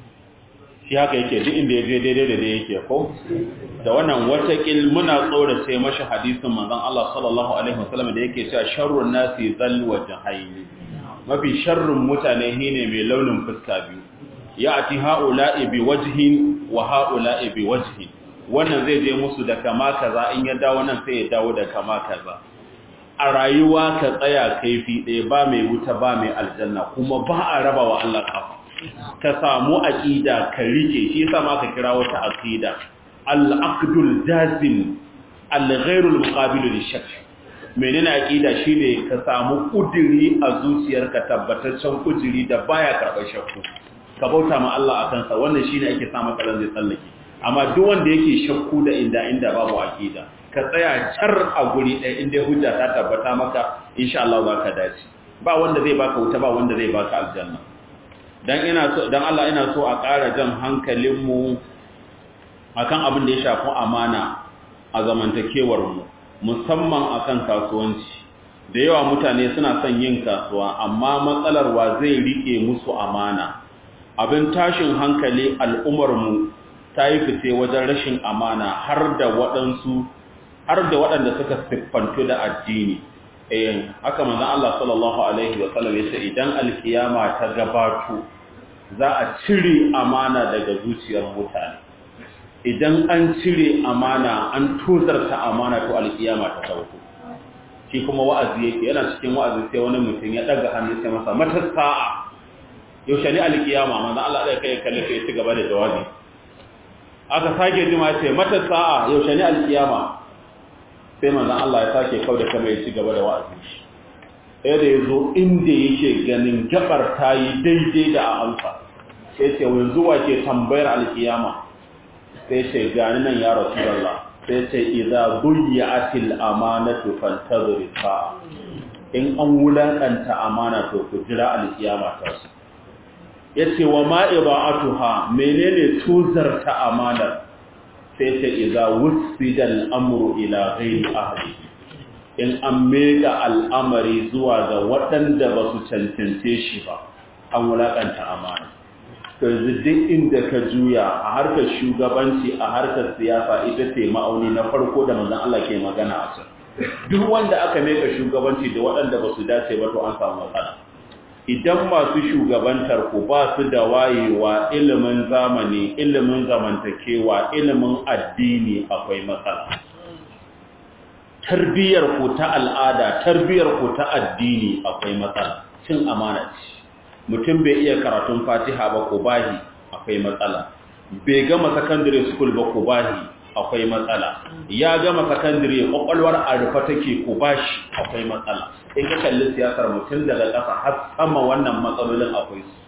shi haka yake duk inda ya je daidai da yake ko da wannan watakil muna tsorace mashi hadisin manzon Allah sallallahu alaihi wasallam da yake cewa sharrun nasi zal wajhaini mafi sharrun mutane shine mai launin fuska biyu ya'ti ha'ula'i bi wajhin wa ha'ula'i bi wajhin wannan zai je musu da kama kaza in ya dawo nan sai ya dawo da kama kaza a rayuwa ka tsaya kaifi ɗaya ba mai wuta ba mai aljanna kuma ba a raba wa Allah kafa ka samu aqida ka rike shi yasa ma ka kira wata aqida al-aqdul jazim al-ghairu al-muqabil lishak menene aqida shine ka samu kudiri a zuciyarka tabbataccen kudiri da baya karɓar shakku ka bauta ma Allah akan sa wannan shine ake sa maka zai tsallake amma duk wanda yake shakku da inda inda babu aqida ka tsaya car a guri ɗaya inda hujja ta tabbata maka insha Allah za ka dace ba wanda zai baka wuta ba wanda zai baka aljanna dan ina so dan Allah ina so a ƙara jan hankalin mu akan abin da ya shafi amana a zamantakewar mu musamman akan kasuwanci da yawa mutane suna son yin kasuwa amma matsalar wa zai rike musu amana abin tashin hankali al'ummar mu ta yi fice wajen rashin amana har da waɗansu har da waɗanda suka siffantu da addini eh haka manzon Allah sallallahu alaihi wa sallam yace idan alkiyama ta gabato za a cire amana daga zuciyar mutane idan an cire amana an tozarta amana to alkiyama ta sauko shi kuma wa'azi yake yana cikin wa'azi sai wani mutum ya daga hannu sai masa mata sa'a yaushe ne alkiyama manzon Allah da kai kalle sai ya ci gaba da jawabi aka sake jima ce mata sa'a yaushe ne alkiyama sai manzon Allah ya sake kauda kama ya ci gaba da wa'azi sai da ya zo inda yake ganin gabar ta yi daidai da a amsa sai ce yanzu wa ke tambayar alkiyama sai ce gani nan ya rasu sai ce idza buyi'atil amanatu fantazir fa in an wulakanta amana to ku jira alkiyama ta su yace wa ma iba'atuha menene tuzarta amanar sai ce idza wusida al-amru ila ghairi ahli in an mega al'amari zuwa ga waɗanda ba su cancance shi ba an wulakanta amana to yanzu duk inda ka juya a harkar shugabanci a harkar siyasa ita ce ma'auni na farko da manzon Allah ke magana a can duk wanda aka meka shugabanci da waɗanda ba su dace ba to an samu matsala idan masu shugabantar ku ba su da wayewa ilimin zamani ilimin zamantakewa ilimin addini akwai matsala tarbiyyar ku ta al'ada tarbiyyar ku ta addini akwai matsala cin amana ce mutum bai iya karatun fatiha ba ko bahi akwai matsala bai gama secondary school ba ko bahi akwai matsala ya gama secondary kwakwalwar a rufe take ko bashi akwai matsala in ka kalli siyasar mutum daga ƙasa har sama wannan matsalolin akwai su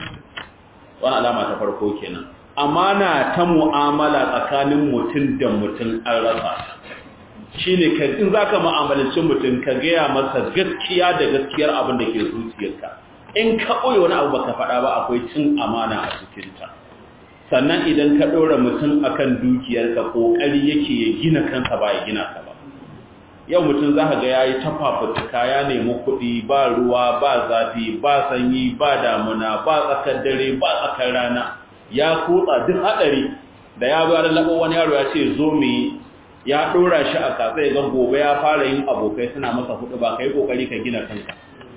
wani alama ta farko kenan amana ta mu'amala tsakanin mutum da mutum an rasa shine ka in zaka mu'amalanci mutum ka gaya masa gaskiya da gaskiyar abin da ke zuciyarka in ka ɓoye wani abu baka faɗa ba akwai cin amana a cikinta sannan idan ka ɗora mutum akan dukiyarka ƙoƙari yake ya gina kansa ba ya gina ka ba yau mutum za ka ga ya yi tafafutuka ya nemi kuɗi ba ruwa ba zafi ba sanyi ba damuna ba tsakar dare ba tsakar rana ya kutsa duk haɗari da ya bayar laɓo wani yaro ya ce zo mu yi ya ɗora shi a kasa ya ga gobe ya fara yin abokai suna masa hudu ba ka yi ƙoƙari ka gina kanka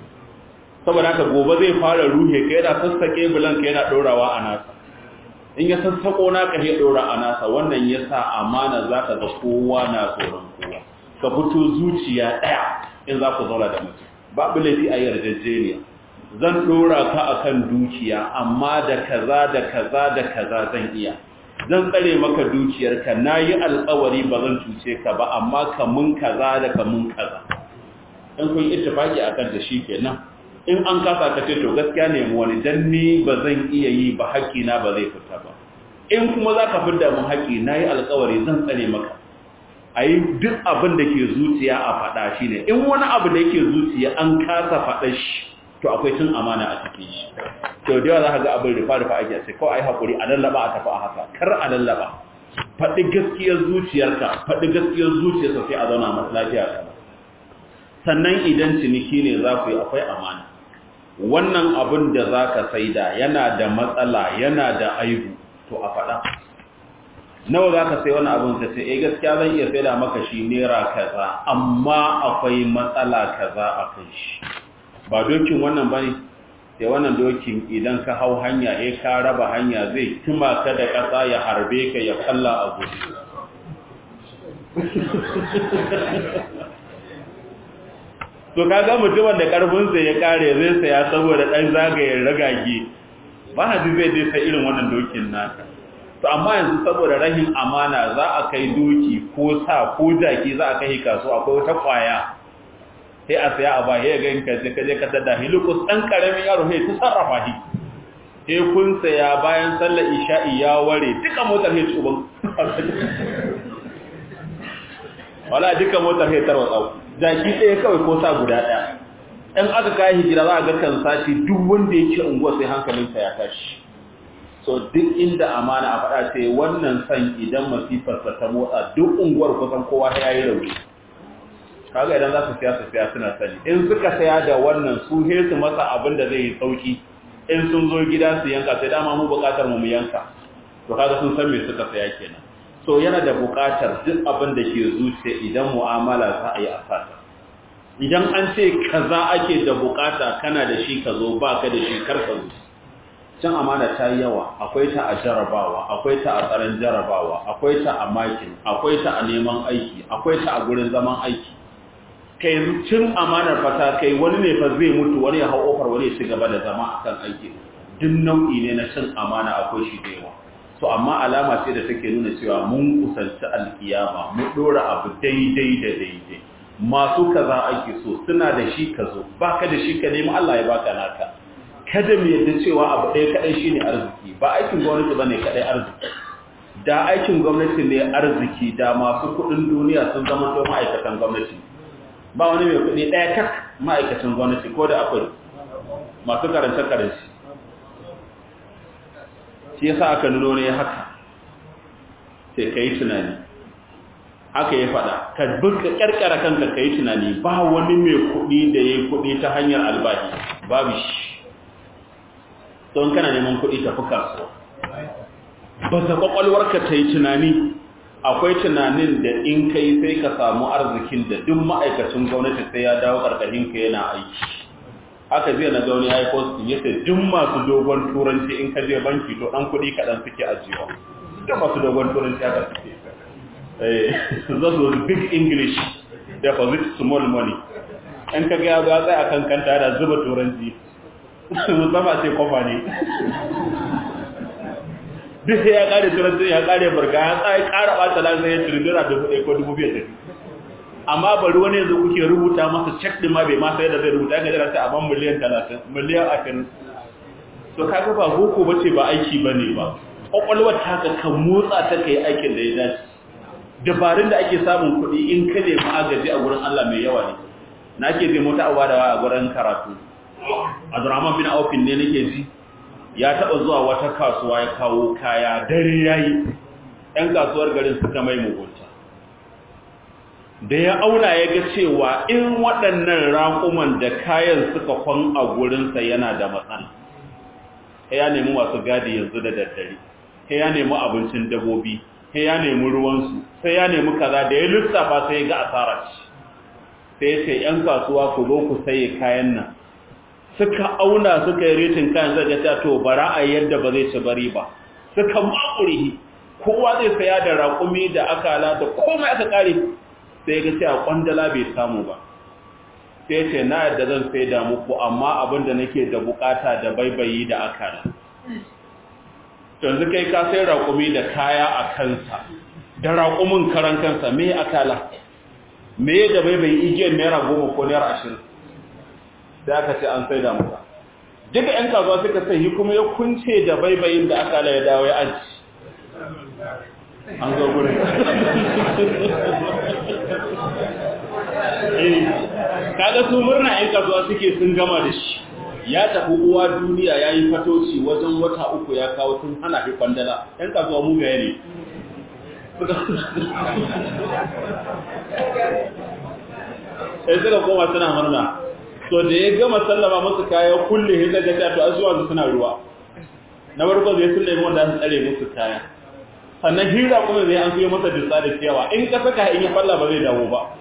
saboda haka gobe zai fara ruhe ka yana sassake bulan ka yana ɗorawa a nasa in ya sassako naka ya ɗora a nasa wannan ya sa amana za ka ga kowa na tsoron kowa ka fito zuciya ɗaya in za ku zauna da mutum babu laifi a yarjejeniya zan ɗora ka a kan dukiya amma da kaza da kaza da kaza zan iya zan tsare maka dukiyarka na yi alkawari ba zan cuce ka ba amma ka mun kaza da ka mun kaza in kun ittifaki akan da shi kenan in an kasa ka ce to gaskiya ne mu wani dan ni ba zan iya yi ba haƙina ba zai fita ba in kuma za ka fidda mun haƙi na yi alkawari zan tsare maka a yi duk abin da ke zuciya a faɗa shi ne in wani abu da yake zuciya an kasa faɗa shi to akwai cin amana a cikin shi to da yawa za ka ga abin rufa rufa ake ce kawai ai haƙuri a lallaba a tafi a haka kar a lallaba faɗi gaskiyar zuciyarka faɗi gaskiyar zuciyarsa sai a zauna masu lafiya ka sannan idan ciniki ne za ku yi akwai amana wannan abin da za ka saida yana da matsala yana da aibu to a faɗa nawa za ka sai wani abin ka ce eh gaskiya zan iya saida maka shi naira kaza amma akwai matsala kaza a kan shi ba dokin wannan ba ne sai wannan dokin idan ka hau hanya eh ka raba hanya zai tuma ka da ƙasa ya harbe ka ya kalla a gudu to kaga mutumin da karfinsa ya kare zai saya saboda dan zagayen ragage ba na zai dai sai irin wannan dokin naka to amma yanzu saboda rahin amana za a kai doki ko sa ko jaki za a kai kaso akwai wata kwaya sai a saya a ba ya ga ka je ka je ka tada hilukus dan karamin yaro sai ta sarrafa shi sai kun saya bayan sallar isha'i ya ware duka motar sai tsuban wala duka motar sai tarwatsa jaki ɗaya kawai ko sa guda ɗaya in aka kayi hijira za a ga kan sati duk wanda yake unguwa sai hankalinsa ya tashi so duk inda amana a faɗa sai wannan san idan masifarsa ta motsa duk unguwar kusan kowa ya yi rauni kaga idan za su siya su siya suna sani in suka saya da wannan su he su masa abin da zai yi sauki in sun zo gida su yanka sai dama mu buƙatar mu mu yanka to kaga sun san me suka saya kenan so yana da buƙatar duk abin da ke zuciya idan mu'amala za a yi a fata idan an ce kaza ake da buƙata kana da shi ka zo ba ka da shi kar ka zo can amana ta yi yawa akwai ta a jarabawa akwai ta a tsaron jarabawa akwai ta a makin akwai ta a neman aiki akwai ta a gurin zaman aiki kai cin amanar fata kai wani ne fa zai mutu wani ya hau ofar wani ya ci gaba da zama akan aiki duk nau'i ne na cin amana akwai shi da yawa to amma alama ce da take nuna cewa mun kusanci alkiyama mu dora abu daidai da daidai masu kaza ake so suna da shi ka zo baka da shi ka nemi Allah ya baka naka kada mu yadda cewa abu ɗaya kaɗai shine arziki ba aikin gwamnati bane kaɗai arziki da aikin gwamnati ne arziki da masu kuɗin duniya sun zama to ma'aikatan gwamnati ba wani mai kuɗi ɗaya tak ma'aikatan gwamnati ko da akwai masu karance karance shi yasa aka nuno ne haka sai kai tunani haka ya faɗa ka buka ƙarƙara kanka ka yi tunani ba wani mai kuɗi da ya yi kuɗi ta hanyar albahi babu shi don kana neman kuɗi tafi kasuwa ba ta ƙwaƙwalwarka ta yi tunani akwai tunanin da in kai sai ka samu arzikin da duk ma'aikacin gwamnati sai ya dawo ƙarƙashin ka yana aiki haka zai na gauni ya yi postin ya ce duk masu dogon turanci in ka je banki to ɗan kuɗi kaɗan suke ajiyewa duk masu dogon turanci haka suke that was big English deposit small money in ka ga ya tsaya kan kanta da zuba turanci musamman ce kofa ne duk ya kare turanci ya kare barga ya tsaye kara bata lansa ya turbira dubu ɗaya ko dubu biyar tafi amma bari wani yanzu kuke rubuta masa cek ɗin ma bai ma sai da zai rubuta ya gajara sai a ban miliyan talatin miliyan ashirin to kaga ba boko bace ba aiki bane ba kwakwalwar ta ka kan motsa ta kai aikin da ya dace dabarun da ake samun kuɗi in ka nemi agaji a gurin Allah mai yawa ne na ke zai mota awa da a gurin karatu Abdurrahman bin Aufin ne nake ji ya taɓa zuwa wata kasuwa ya kawo kaya dare yayi ɗan kasuwar garin suka mai mugunta da ya auna ya ga cewa in waɗannan raƙuman da kayan suka kwan a gurinsa yana da matsala ya nemi masu gadi yanzu da daddare ya nemi abincin dabobi sai ya nemi ruwansu sai ya nemi kaza da ya lissafa sai ya ga asara ce sai ya ce ‘yan kasuwa ku zo ku saye kayan nan suka auna suka yi retin kayan zai gata to bara a yadda ba zai ci bari ba suka makuri kowa zai saya da raƙumi da akala da komai aka kare sai ya ga sai a kwandala bai samu ba sai ya ce na yadda zan sai da muku amma abin da nake da bukata da baibayi da akala yanzu kai ka sai raƙumi da kaya a kansa da raƙumin karan kansa me akala me da bai bai igiyar naira goma ko naira ashirin sai aka ce an sai da muka duka ‘yan kasuwa suka sai kuma ya kunce da baibayin da akala ya dawo ya aji an zo gurin kaga su murna ‘yan kasuwa suke sun gama da shi ya tafi uwa duniya ya yi fatoci wajen wata uku ya kawo sun hana fi kwandala ‘yan kasuwa mugaye ne sai suka koma suna murna to da ya gama sallama musu kaya kulle hin daga ta to azuwa su suna ruwa na farko zai sun nemi wanda su tsare musu kaya sannan hira kuma zai an fiye masa dutsa da ciyawa in ka saka in ya falla ba zai dawo ba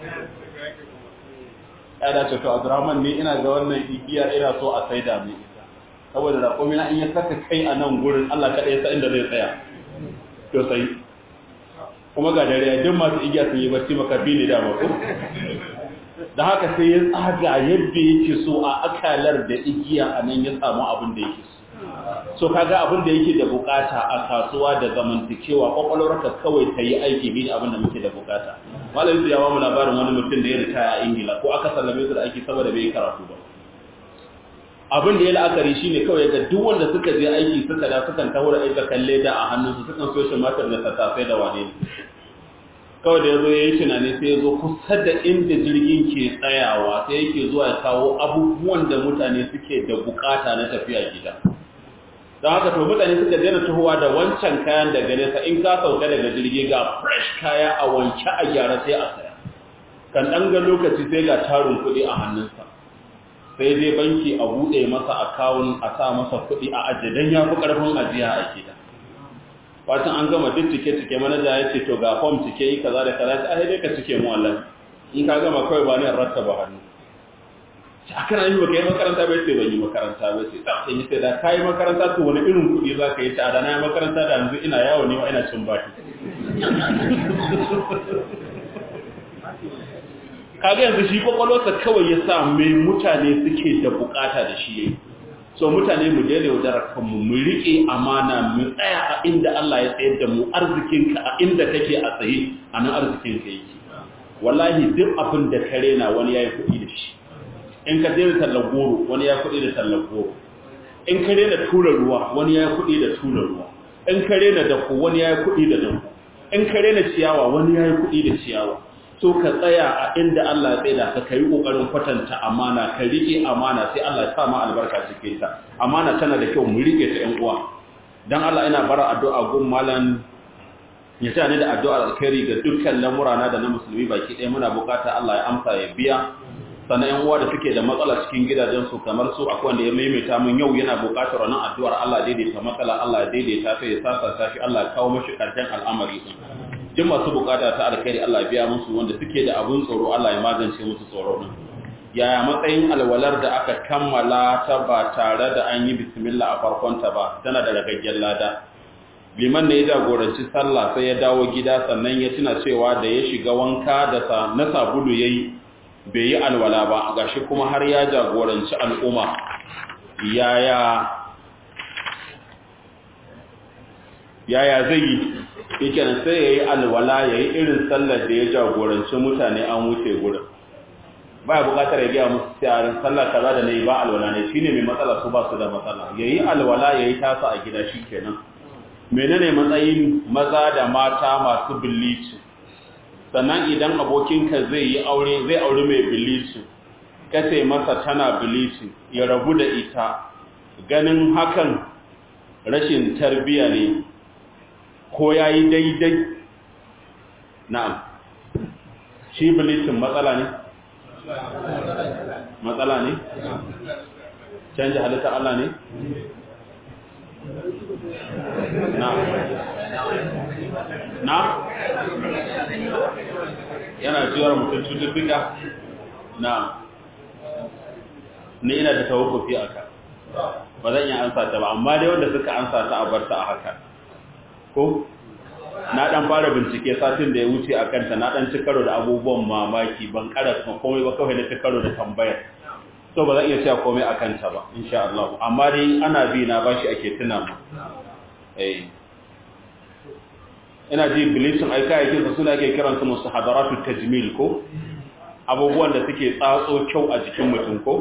ya dace to Abdurrahman ne ina ga wannan igiyar ina so a saida mai ita saboda raƙumi na in ya saka kai a nan gurin Allah kaɗai sa inda zai tsaya to sai kuma ga dare duk masu igiya sun yi bacci makafi ne da mako da haka sai ya tsaga yadda yake so a akalar da igiya a nan ya samu abin da yake so so kaga abin da yake da bukata a kasuwa da zamantakewa kwakwalwarka kawai ta yi aiki bi da abin da muke da bukata malam ya ba mu labarin wani mutum da ya ritaya a ingila ko aka sallame su da aiki saboda bai yi karatu ba abin da ya la'akari shine kawai ga duk wanda suka je aiki suka da sukan taho da aika kalle da a hannunsu sukan so shi matar da tattafai da wane kawai da ya zo ya yi tunani sai ya zo kusa da inda jirgin ke tsayawa sai yake zuwa ya kawo abubuwan da mutane suke da bukata na tafiya gida don haka to mutane suka daina tuhuwa da wancan kayan daga nesa in ka sauka daga jirgi ga fresh kaya a wanke a gyara sai a saya kan ɗan ga lokaci sai ga tarin kuɗi a hannunsa sai dai banki a buɗe masa akawun a sa masa kuɗi a ajiye don ya fi ƙarfin ajiya a gida fatan an gama duk cike-cike manaja ya ce to ga fom cike yi kaza da kaza a dai ka cike mu Allah in ka gama kawai ba ne ratta ba hannu a kana yi baka yi makaranta bai ce ban yi makaranta bai ce ta sai sai da kai makaranta to wani irin kuɗi za ka yi ta da na yi makaranta da yanzu ina yawo ne ma ina cin baki kaga yanzu shi kwakwalwarsa kawai ya sa mai mutane suke da bukata da shi yayi so mutane mu daina yaudarar kanmu mu riƙe amana mu tsaya a inda Allah ya tsayar da mu arzikinka a inda kake a tsaye a nan arzikinka yake wallahi duk abin da ka rena wani yayi kuɗi da shi in ka daina tallar goro wani ya kuɗi da tallar goro in ka rena tura ruwa wani ya kuɗi da tura ruwa in ka rena dako wani ya kuɗi da dako in ka rena ciyawa wani ya kuɗi da ciyawa so ka tsaya a inda Allah ya tsaida ka kai kokarin kwatanta amana ka rike amana sai Allah ya sa ma albarka cikin ta amana tana da kyau mu rike ta ƴan uwa dan Allah ina bara addu'a gun malam ya sa ni da addu'ar alkhairi ga dukkan lamurana da na musulmi baki ɗaya muna bukata Allah ya amsa ya biya sannan yan uwa da suke da matsala cikin gidajensu kamar su akwai wanda ya maimaita min yau yana buƙatar wannan addu'ar Allah daidaita matsala Allah daidaita ta ya sasa ta shi Allah kawo mashi karshen al'amari din duk masu bukata ta alkhairi Allah biya musu wanda suke da abun tsoro Allah ya magance musu tsoro din yaya matsayin alwalar da aka kammala ta ba tare da an yi bismillah a farkon ta ba tana da ragaggen lada liman ne ya jagoranci sallah sai ya dawo gida sannan ya tuna cewa da ya shiga wanka da sa na sabulu yayi bai yi alwala ba gashi kuma har ya jagoranci al'umma yaya yaya zai yi yake nan sai ya yi alwala ya yi irin sallar da ya jagoranci mutane an wuce gurin ba ya bukatar ya gaya musu tsarin sallar kaza da na yi ba alwala ne shi ne mai matsala su ba su da matsala ya yi alwala ya yi tasa a gida shi kenan menene matsayin maza da mata masu bilici sannan idan abokinka zai yi aure zai aure mai bilici kace masa tana bilici ya rabu da ita ganin hakan rashin tarbiya ne ko ya yi daidai na'am shi bilicin matsala ne matsala ne canja halitta Allah ne na na yana jiwar mutum cututtuka na ni ina da tawakofi a ka ba zan yi ansa ta ba amma dai wanda suka ansa ta a barta a haka ko na dan fara bincike satin da ya wuce a kanta na dan ci karo da abubuwan mamaki ban kara komai ba kawai na ci karo da tambayar so ba zan iya cewa komai a kanta ba insha Allah amma dai ana bi na bashi ake tuna mu eh ina ji bilicin aika yake su suna ke kiran su mustahadaratu tajmil ko abubuwan da suke tsatso kyau a jikin mutum ko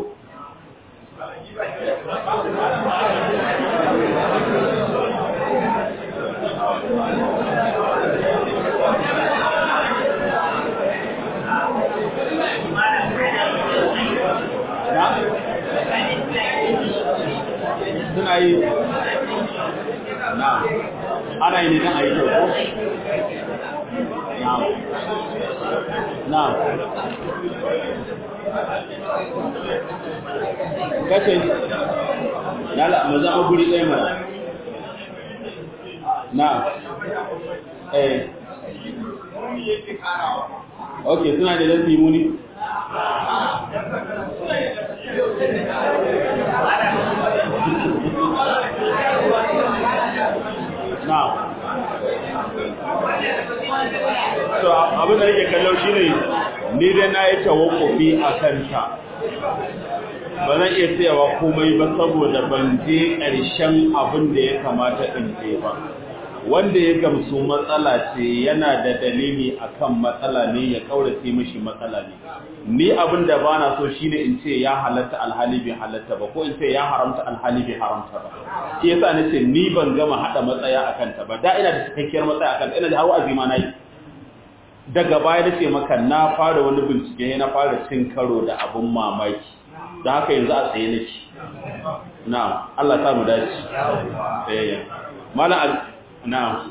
suna yi na ana yi ne don a yi kyau na na kace yala mu zama guri ɗaya mana na eh ok suna da dan muni na so abin da yake kallo shine ni dai na yi tawakkufi a kanta ba zan iya tsayawa komai ba saboda ban je ƙarshen abin da ya kamata in je ba wanda ya gamsu matsala ce yana da dalili akan matsala ne ya kaurace mishi matsala ne ni abin da bana so shine in ce ya halatta alhali bai halatta ba ko in ce ya haramta alhali bai haramta ba shi yasa nace ni ban gama hada matsaya akan ta ba da ina da cikakkiyar matsaya akan ina da hawa azima nayi daga baya nace maka na fara wani bincike na fara cin karo da abun mamaki da haka yanzu a tsaye nake na'am Allah ya mu dace eh mala na'am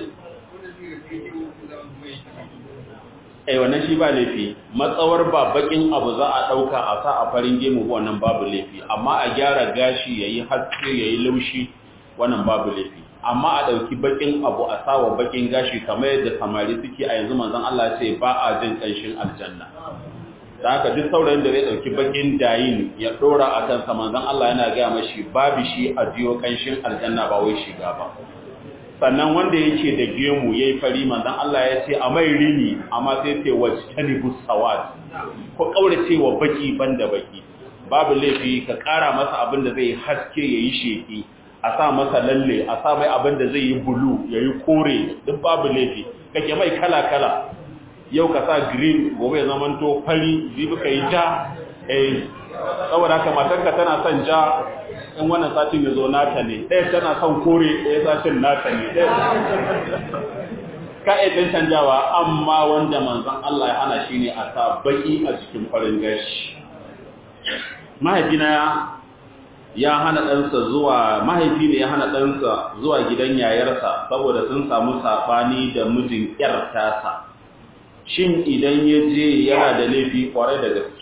eh wannan shi ba laifi matsawar ba bakin abu za a dauka a sa a farin gemu wannan babu laifi amma a gyara gashi yayi haske yayi laushi wannan babu laifi amma a dauki bakin abu a sawa bakin gashi kamar yadda samari suke a yanzu manzon Allah ya ce ba a jin kanshin aljanna da haka duk saurayin da zai dauki bakin dayin ya dora akan sa manzon Allah yana ga mashi babu shi a jiyo kanshin aljanna ba wai shiga ba sannan wanda yake da gemu yayi fari manzon Allah ya ce a mai rini amma sai ce wajtanibu sawat ko kaurace wa baki banda baki babu laifi ka kara masa abin da zai haske yayi sheki a sa masa lalle a sa mai abin da zai yi bulu yayi kore duk babu laifi kake mai kala kala yau ka sa green gobe ya zamanto fari jibi ka yi ja eh saboda haka matarka tana son ja in wannan satin ya zo nata ne ɗaya tana son kore ɗaya satin nata ne ka'idin canjawa amma wanda manzon Allah ya hana shi ne a sa baki a cikin farin gashi mahaifina ya hana ɗansa zuwa mahaifi ne ya hana ɗansa zuwa gidan yayarsa saboda sun samu saɓani da mijin ƴar tasa shin idan ya je yana da laifi kwarai da gaske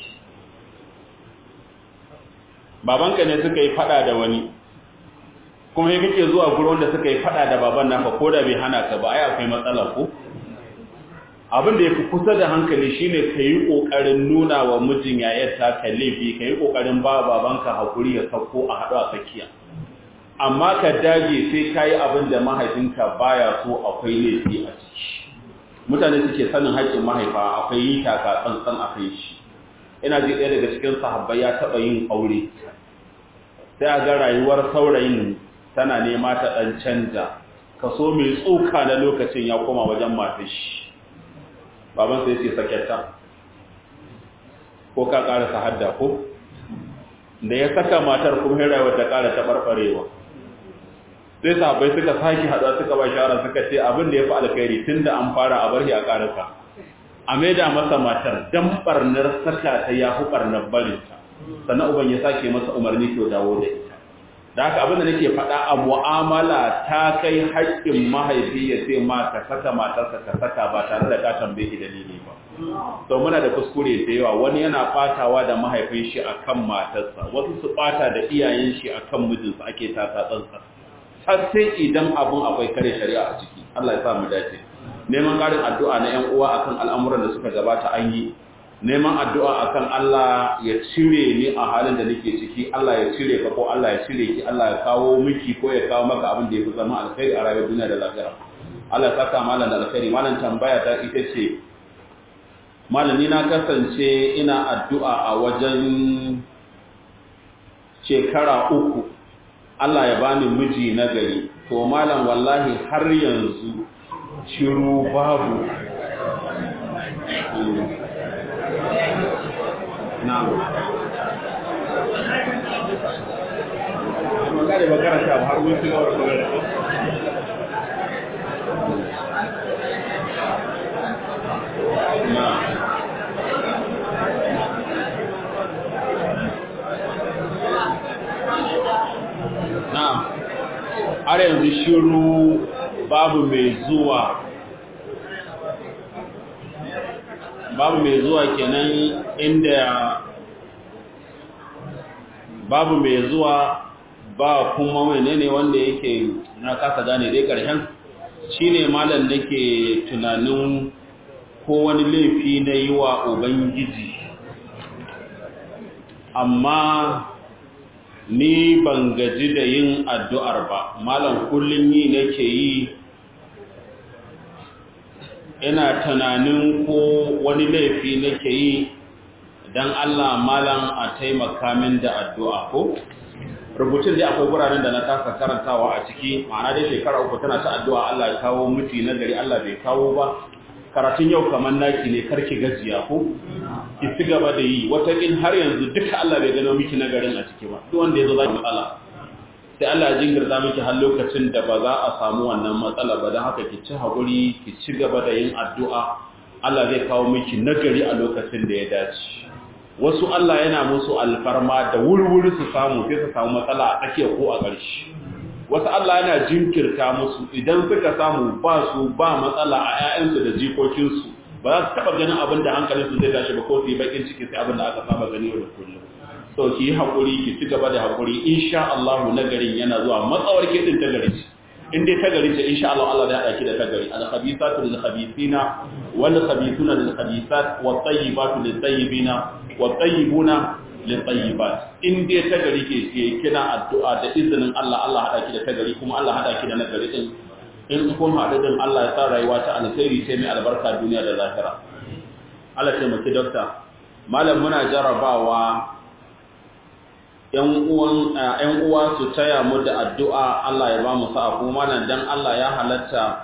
babanka ne suka yi fada da wani kuma yi kake zuwa gurin wanda suka yi fada da baban naka ko da bai hana ka ba ai akwai matsala ko abin da yafi kusa da hankali shine ka yi kokarin nuna wa mijin yayar ta ka laifi ka yi kokarin ba babanka hakuri ya sauko a haɗu a tsakiya amma ka dage sai ka yi abin da mahaifinka baya so akwai laifi a ciki mutane suke sanin haƙƙin mahaifa akwai yi taka tsantsan a kai shi ina ji ɗaya daga cikin sahabbai ya taɓa yin aure sai a ga rayuwar saurayin tana nema ta ɗan canja kaso mai tsoka na lokacin ya koma wajen matashi baban sai ce saketta ko ka ƙarasa hadda ko da ya saka matar kuma rayuwar ta ƙara taɓarɓarewa sai sahabbai suka sake haɗa suka ba shawara suka ce abin da ya fi alkhairi tun da an fara a barhi a ƙarasa a maida masa matar dan barnar saka ta ya fi barnar barinta sannan uban ya sake masa umarni to dawo da ita da haka abin da nake faɗa a mu'amala ta kai haƙƙin mahaifi ya ce ma ka saka matarsa ka saka ba tare da ka tambaye dalili ba to muna da kuskure da yawa wani yana fatawa da mahaifin shi akan matarsa wasu su bata da iyayen shi akan mijinsa ake tata tsantsa har sai idan abun akwai kare shari'a a ciki Allah ya sa mu dace neman ƙarin addu'a na ‘yan uwa akan al'amuran da suka gabata an yi, neman addu'a akan Allah ya cire ni a halin da nake ciki, Allah ya cire ka ko Allah ya cire ki, Allah ya kawo miki ko ya kawo maka abin da ya fi zama alkhairi a rayuwar duniya da lafiya. Allah ya saka malam da alkhairi, malam tambaya ta ita ce, malami na kasance ina addu'a a wajen shekara uku, Allah ya bani miji na gari, to malam wallahi har yanzu shiru babu na magana ba karanta ba har mun shiga wani magana na na har yanzu shiru babu mai zuwa babu mai zuwa kenan inda babu mai zuwa ba kuma menene wanda yake na kasa gane dai karshen shine malam nake tunanin ko wani laifi na yi wa ubangiji amma ni ban gaji da yin addu'ar ba malam kullum yi nake yi ina tunanin ko wani laifi nake yi don Allah malam a taimaka min da addu'a ko? rubutun da akwai wuraren da na kasa karantawa a ciki ma'ana dai shekara uku tana ta addu'a Allah ya kawo miji na gari Allah bai kawo ba karatun yau kamar naki ne karki gajiya ko ki ci gaba da yi watakin har yanzu duka Allah bai gano miki nagarin a ciki ba duk wanda ya zo za ki matsala sai Allah ya jinkirta miki har lokacin da ba za a samu wannan matsala ba don haka ki ci haƙuri ki ci gaba da yin addu'a Allah zai kawo miki nagari a lokacin da ya dace wasu Allah yana musu alfarma da wurwuri su samu sai su samu matsala a tsakiya ko a ƙarshe wasu Allah yana jinkirta musu idan suka samu ba su ba matsala a 'ya'yansu da jikokinsu ba za su taɓa ganin abin da hankalinsu zai tashi ba ko su yi bakin ciki sai abin da aka saba gani yau da kullum so ki yi haƙuri ki ci gaba da haƙuri insha Allah nagarin yana zuwa matsawar ke din ta gari in dai ta gari ce insha Allah Allah zai haɗa ki da ta gari al khabithatu lil khabithina wal khabithuna lil khabithat wat tayyibatu lit tayyibina wat tayyibuna lil tayyibat in dai ta gari ke ke kina addu'a da izinin Allah Allah haɗa ki da ta gari kuma Allah haɗa ki da nagari din in kun haɗu din Allah ya sa rayuwa ta alkhairi sai mai albarka duniya da lahira Allah ya taimaki dokta malam muna jarabawa ‘yan uwa su taya mu da addu'a Allah ya ba mu sa'a kuma nan don Allah ya halatta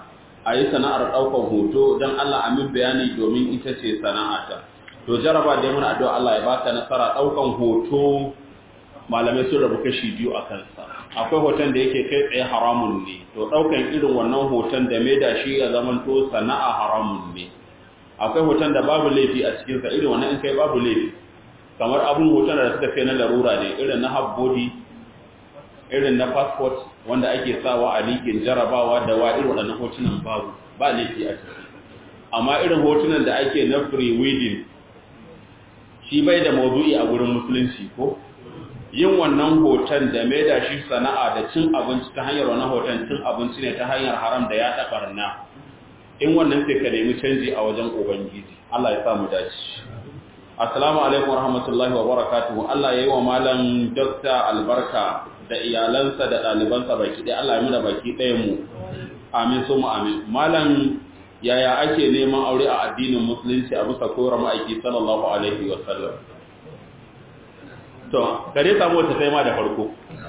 a yi sana'ar ɗaukar hoto don Allah amin bayani domin ita ce sana'ata to jaraba da muna addu'a Allah ya baka nasara ɗaukan hoto malamai sun rabu kashi biyu a kansa akwai hoton da yake kai tsaye haramun ne to ɗaukan irin wannan hoton da mai da shi ya zama to sana'a haramun ne akwai hoton da babu laifi a cikinsa irin wannan in kai babu laifi kamar abun hoton da suka kai na larura ne irin na half body irin na passport wanda ake sawa a likin jarabawa da wa irin waɗannan hotunan babu ba laifi a ciki amma irin hotunan da ake na free wedding shi bai da mawdu'i a gurin musulunci ko yin wannan hoton da mai da shi sana'a da cin abinci ta hanyar wannan hoton cin abinci ne ta hanyar haram da ya taɓarna in wannan sai ka nemi canji a wajen ubangiji Allah ya sa mu dace assalamu alaikum warahmatullahi wabarakatuh Allah yayi wa malam Dr. albarka da iyalansa da ɗalibansa baki ɗaya Allah ya muna baki ɗaya mu amin su mu amin malam yaya ake neman aure a addinin musulunci a bisa koyar ma'aiki sallallahu alaihi wa sallam to kare samu wata sai ma da farko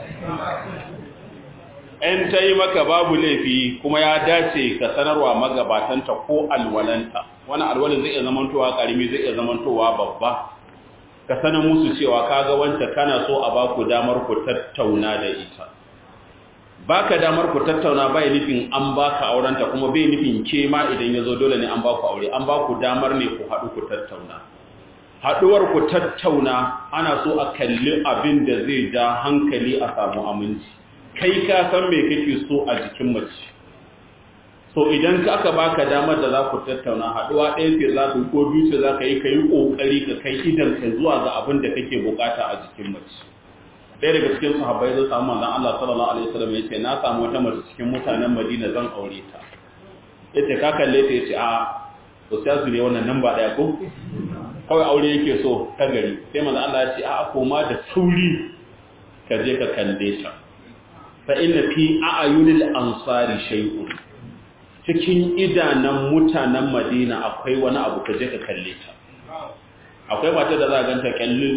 in ta yi maka babu laifi kuma ya dace ka sanarwa magabatanta ko alwalanta wani alwalin zai iya zamantowa karimi zai iya zamantowa babba ka sanar musu cewa kaga wancan kana so a baku damar ku tattauna da ita baka damar ku tattauna bai nufin an baka aurenta kuma bai nufin ke ma idan yazo dole ne an baku aure an baku damar ne ku haɗu ku tattauna haɗuwar ku tattauna ana so a kalli abin da zai ja hankali a samu aminci kai ka san me kake so a jikin mace so idan ka aka baka damar da za ku tattauna haɗuwa ɗaya ce za ku ko biyu ce za ka yi ka yi ƙoƙari ka kai idan ka zuwa ga abin da kake bukata a jikin mace ɗaya daga cikin sahabbai zai samu manzon Allah sallallahu alaihi wasallam ya ce na samu wata mace cikin mutanen Madina zan aure ta yace ka kalle ta yace a ustazu ne wannan nan ba ɗaya ko kawai aure yake so ta gari sai manzon Allah ya ce a koma da sauri ka je ka kalle ta fa inna fi a'yunil ansari shay'un cikin idanan mutanen Madina akwai wani abu ka je ka kalle ta akwai mata da za a ganta kyallin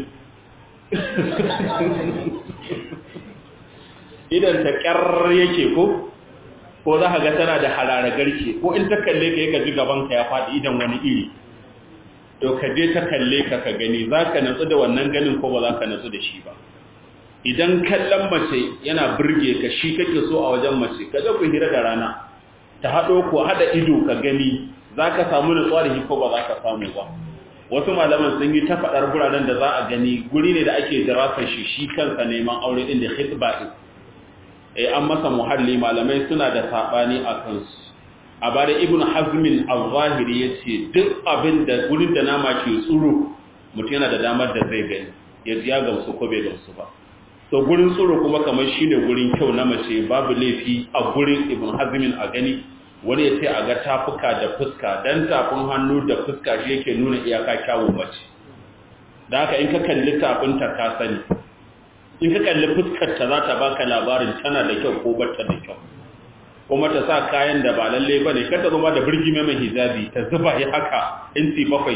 idan ta kyar yake ko ko za ka ga tana da harara garke ko in ta kalle ka yaka ji gabanka ya faɗi idan wani iri to ka je ta kalle ka ka gani za ka natsu da wannan ganin ko ba za ka natsu da shi ba idan kallon mace yana birge ka shi kake so a wajen mace ka ga ku hira da rana ta haɗo ko haɗa ido ka gani za ka samu nutsuwa da shi ko ba za ka samu ba wasu malaman sun yi ta faɗar guraren da za a gani guri ne da ake dirasar shi shi kansa neman aure ɗin da hitba ɗin eh an masa muhalli malamai suna da saɓani a kansu a bada ibn hazmin al-zahiri ya ce duk abin da gurin da nama ke tsuro mutum yana da damar da zai gani ya ji ya gamsu ko bai gamsu ba to gurin tsoro kuma kamar shi ne gurin kyau na mace babu laifi a gurin ibn hazmin a gani wani ya ce a ga tafuka da fuska dan tafin hannu da fuska shi yake nuna iyaka kyawun mace da haka in ka kalli tafinta ka sani in ka kalli fuskarta za ta baka labarin tana da kyau ko bata da kyau kuma ta sa kayan da ba lalle ba ne kar ta zama da birgi mai hijabi ta zuba ya haka inci bakwai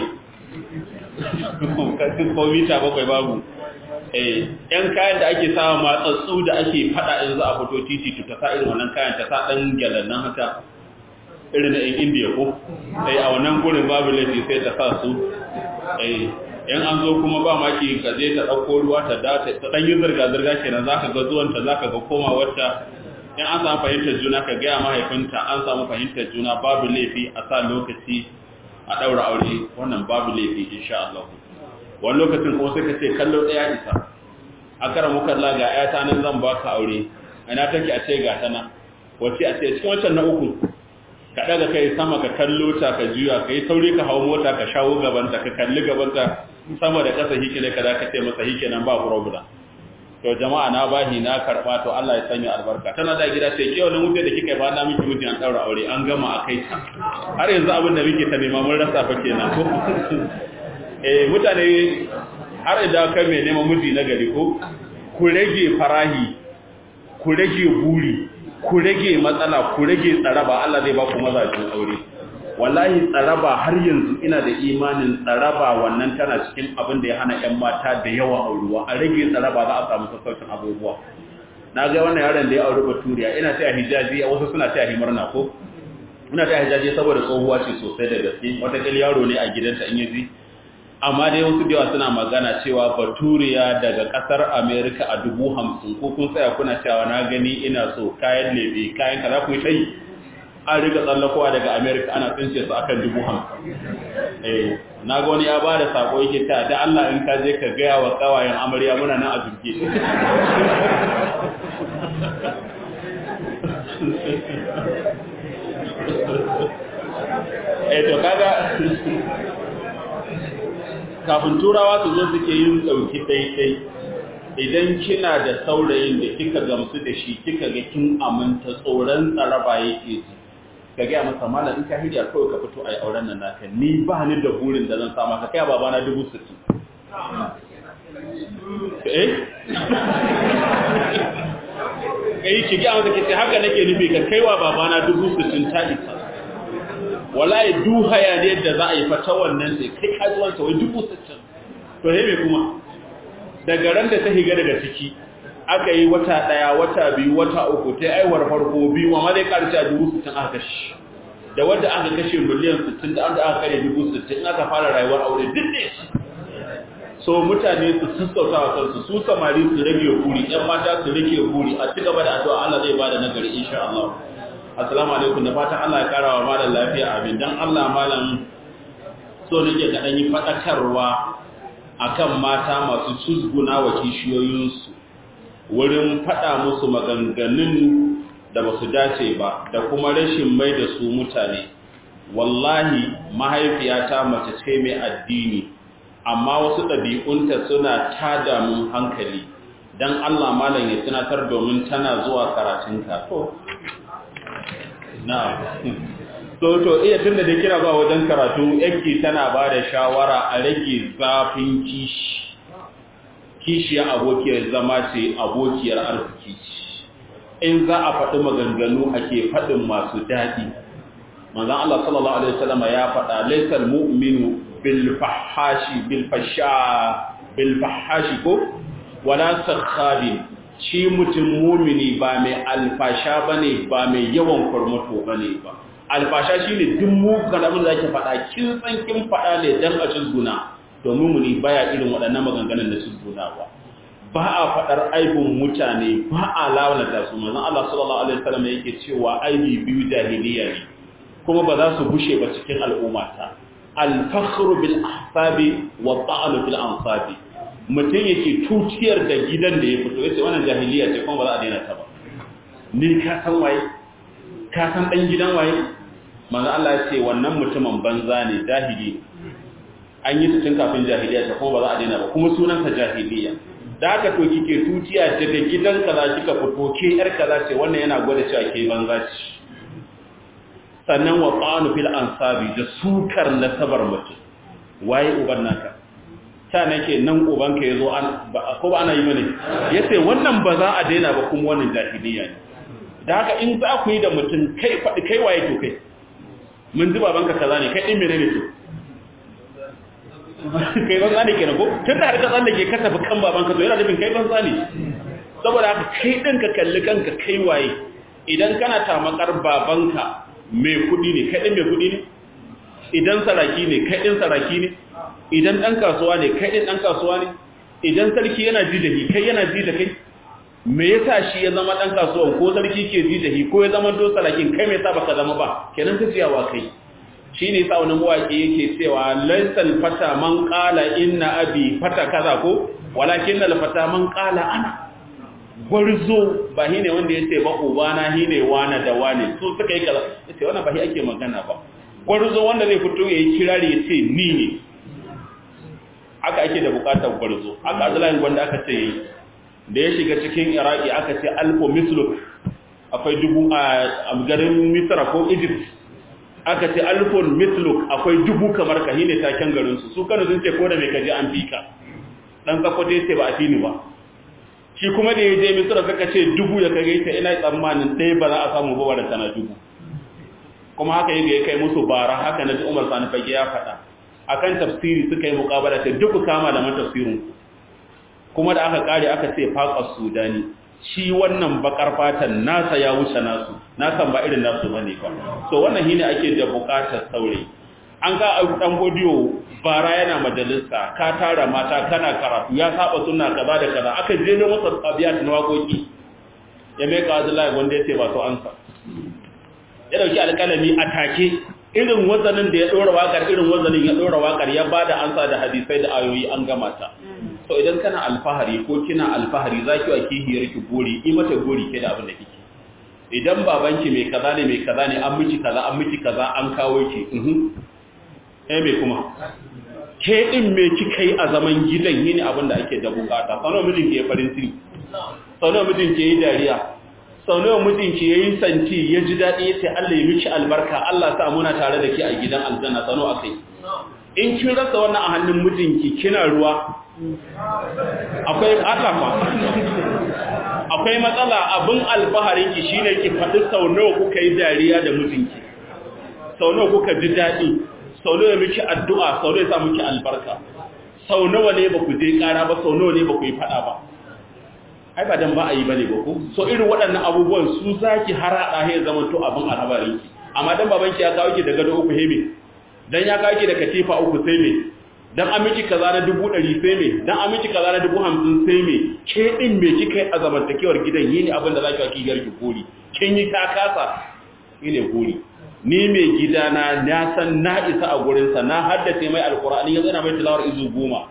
ko mita bakwai babu eh yan kayan da ake sawa matsatsu da ake fada in za a fito titi to ta sa irin wannan kayan ta sa dan gyalan nan haka irin na yan indiya ko eh a wannan gurin babu laifi sai ta sa su eh yan an zo kuma ba maki ka je ta dauko ruwa ta da ta dan yi zirga zirga kenan zaka ga zuwan ta zaka ga komawarta in an samu fahimtar juna ka gaya mahaifinta an samu fahimtar juna babu laifi a sa lokaci a ɗaura aure wannan babu laifi insha Allah wani lokacin kuma sai ka ce kallo ɗaya isa a kara muka la ga ƴata nan zan baka aure ina take a ce ga tana wace a ce cikin wancan na uku ka ɗaga kai sama ka kallo ta ka juya ka yi sauri ka hau mota ka shawo gabanta ka kalli gabanta sama da ƙasa hikile ka za ka ce masa hike nan ba problem to jama'a na bahi na karba to Allah ya sanya albarka tana da gida sai ke wannan wuce da kika ba na miki miji an daura aure an gama akai ta har yanzu abin da muke ta nema mun rasa fa kenan ko eh mutane har idan kai mai neman miji na gari ko ku rage farahi ku rage buri ku rage matsala ku rage tsaraba Allah zai ba ku mazajin aure wallahi tsaraba har yanzu ina da imanin tsaraba wannan tana cikin abin da ya hana 'yan mata da yawa auruwa a rage tsaraba za a samu sassaucin abubuwa na ga wannan yaron da ya auri baturiya ina taya hijaji a wasu suna taya himarna ko muna ta hijaje saboda tsohuwa ce sosai da gaske wata yaro ne a gidanta in yaji amma dai wasu da yawa suna magana cewa baturiya daga kasar america a dubu hamsin ko kun tsaya kuna cewa na gani ina so kayan lebe kayan kaza ku yi an riga tsallakowa daga america ana tsince su akan dubu hamsin eh na ga wani ya ba da sako yake ta da allah in ka je ka gaya wa kawayen amarya muna nan a zurge eh to kaga kafin turawa su zo suke yin ɗauki ɗaiɗai idan kina da saurayin da kika gamsu da shi kika ga kin aminta tsoron tsaraba yake ji ka gaya masa malam in ka hirya kawai ka fito a yi auren nan naka ni ba ni da burin da zan sama ka kai babana dubu sittin eh kai ki gaya masa ki ce haka nake nufi ka kaiwa babana dubu sittin ta isa wallahi du hayaniyar da za a yi fata wannan sai kai kajuwansa wai dubu sittin to he me kuma daga ran da ta higa daga ciki aka yi wata daya wata biyu wata uku ta aiwar farko biyu amma zai karshe a dubu sittin aka kashe da wanda aka kashe miliyan sittin da aka kare dubu sittin aka fara rayuwar aure duk ne so mutane su sassauta wa kansu su samari su rage buri yan mata su rage buri a ci gaba da addu'a Allah zai bada nagari insha Allah assalamu alaikum da fatan Allah ya kara wa malam lafiya amin dan Allah malam so nake ka dan yi fadakarwa akan mata masu cusguna wa kishiyoyinsu wurin fada musu maganganun da basu dace ba da kuma rashin mai da su mutane wallahi mahaifiyata mace ce mai addini amma wasu ɗabi'unta suna tada mun hankali dan Allah malam ya tunatar domin tana zuwa karatunka to na to to iya tunda da kira ba wajen karatu yanki tana ba da shawara a rage zafin kishi kishiyar abokiyar zama ce abokiyar arziki in za a faɗi maganganu ake faɗin masu daɗi manzan Allah sallallahu alaihi wasallam ya faɗa laysal mu'minu bil fahashi bil fasha bil fahashi ko wala sakhabin shi mutum mumini ba mai alfasha ba ne ba mai yawan kwarmato ba ne ba alfasha shi ne duk mukan abin da ake faɗa kin san kin faɗa ne don a cizguna domin muni baya irin waɗannan maganganun da cizguna ba ba a faɗar aibin mutane ba a launata su manzon Allah sallallahu alaihi wasallam yake cewa aibi biyu jahiliya ne kuma ba za su bushe ba cikin al'ummata al-fakhru bil ahsabi wa ta'anu fil ansabi mutum yake tutiyar da gidan da ya fito yace wannan jahiliya ce kuma ba za a daina ta ba ni ka san waye ka san dan gidan waye manzo Allah ya ce wannan mutumin banza ne jahili an yi tun kafin jahiliya ta kuma ba za a daina ba kuma sunan sa jahiliya da haka to kike tutiya daga gidan kaza kika fito ke yar kaza ce wannan yana gwada cewa ke banza ce sannan wa qanu fil ansabi da sukar nasabar mutum waye uban naka ta nake nan ubanka ya zo ko ba ana yi mane ya ce wannan ba za a daina ba kuma wannan jahiliya ne da haka in za ku yi da mutum kai faɗi kai waye to kai mun ji babanka kaza ne kai ɗin mene ne to kai ban zane kenan ko tun da har ka tsallake ka tafi kan babanka to yana nufin kai ban zane saboda haka kai ɗin ka kalli kanka kai waye idan kana tamakar babanka mai kuɗi ne kai ɗin mai kuɗi ne idan saraki ne kai ɗin saraki ne idan ɗan kasuwa ne kai ɗin ɗan kasuwa ne idan sarki yana ji da hi kai yana ji da kai me yasa shi ya zama ɗan kasuwan ko sarki ke ji da hi ko ya zama to sarakin kai me yasa baka zama ba kenan ta ciyawa kai shi ne sa wani mawaƙi yake cewa laisal fata man ƙala inna abi fata kaza ko walakin na fata man ƙala ana gwarzo ba shi ne wanda ya ce ba ubana shi ne wane da wane so suka yi kaza ya ce wannan ba shi ake magana ba gwarzo wanda zai fito ya yi kirari ya ce ni ne aka ake da bukatar gwarzo aka azulayin wanda aka ce yi da ya shiga cikin iraki aka ce alfo misluk akwai dubu a garin misra ko egypt aka ce alfon misluk akwai dubu kamar ka ne taken garinsu su kanu sun ce ko da mai kaji an fika dan kakwato ya ce ba a fini ba shi kuma da ya je misra suka ce dubu ya kage ta ina tsammanin ɗaya ba za a samu ba da tana dubu kuma haka yi ya kai musu bara haka na ji umar sani fage ya faɗa akan tafsiri suka yi muƙabala ta duk kama da man tafsirin kuma da aka kare aka ce faƙar sudani shi wannan bakar fatan nasa ya wuce nasu nasan ba irin nasu bane ba so wannan shine ake da bukatar saurayi an ga dan godiyo bara yana majalisa ka tara mata kana karatu ya saba sunna kaza da kaza aka je ne masa abiyat na wakoki ya mai ka Abdullahi wanda yace ba to ansa ya dauki alƙalami a take irin wazanin da ya dora wakar irin wazanin ya dora wakar ya bada ansa da hadisai da ayoyi an gama ta so idan kana alfahari ko kina alfahari zaki wa kihiyar ki gori yi mata gori ke da abin da kike idan babanki mai kaza ne mai kaza ne an miki kaza an miki kaza an kawo ki mhm eh me kuma ke din me kika yi a zaman gidan yini abin da ake da bukata sanar mijin ke farin ciki sanar mijin ke yi dariya sanar mijin ke yi santi ya ji daɗi ya ce Allah ya miki albarka Allah sa muna tare da ke a gidan aljanna sano akai in kin rasa wannan a hannun mijinki kina ruwa akwai atafa akwai matsala abin alfaharin ki shine ki faɗi sau nawa kuka yi dariya da mijinki sau nawa kuka ji daɗi sau nawa miki addu'a sau nawa ya sa miki albarka sau nawa ne ba ku je ƙara ba sau nawa ne ba ku yi faɗa ba ai ba dan ba a yi bane ba ku so irin waɗannan abubuwan su zaki harada he zaman to abin alhabarin ki amma dan babanki ya kawo ki da gado uku heme dan ya kawo ki da katifa uku sai me dan an miki kaza na dubu ɗari sai me dan an miki kaza na dubu hamsin sai me ke ɗin me kika yi a zamantakewar gidan yi ne abin da za ki wa kigiyar ki kori kin yi ta kasa shi ne kori ni mai gidana na san na isa a gurinsa na haddace mai alkur'ani yanzu na mai tilawar izu goma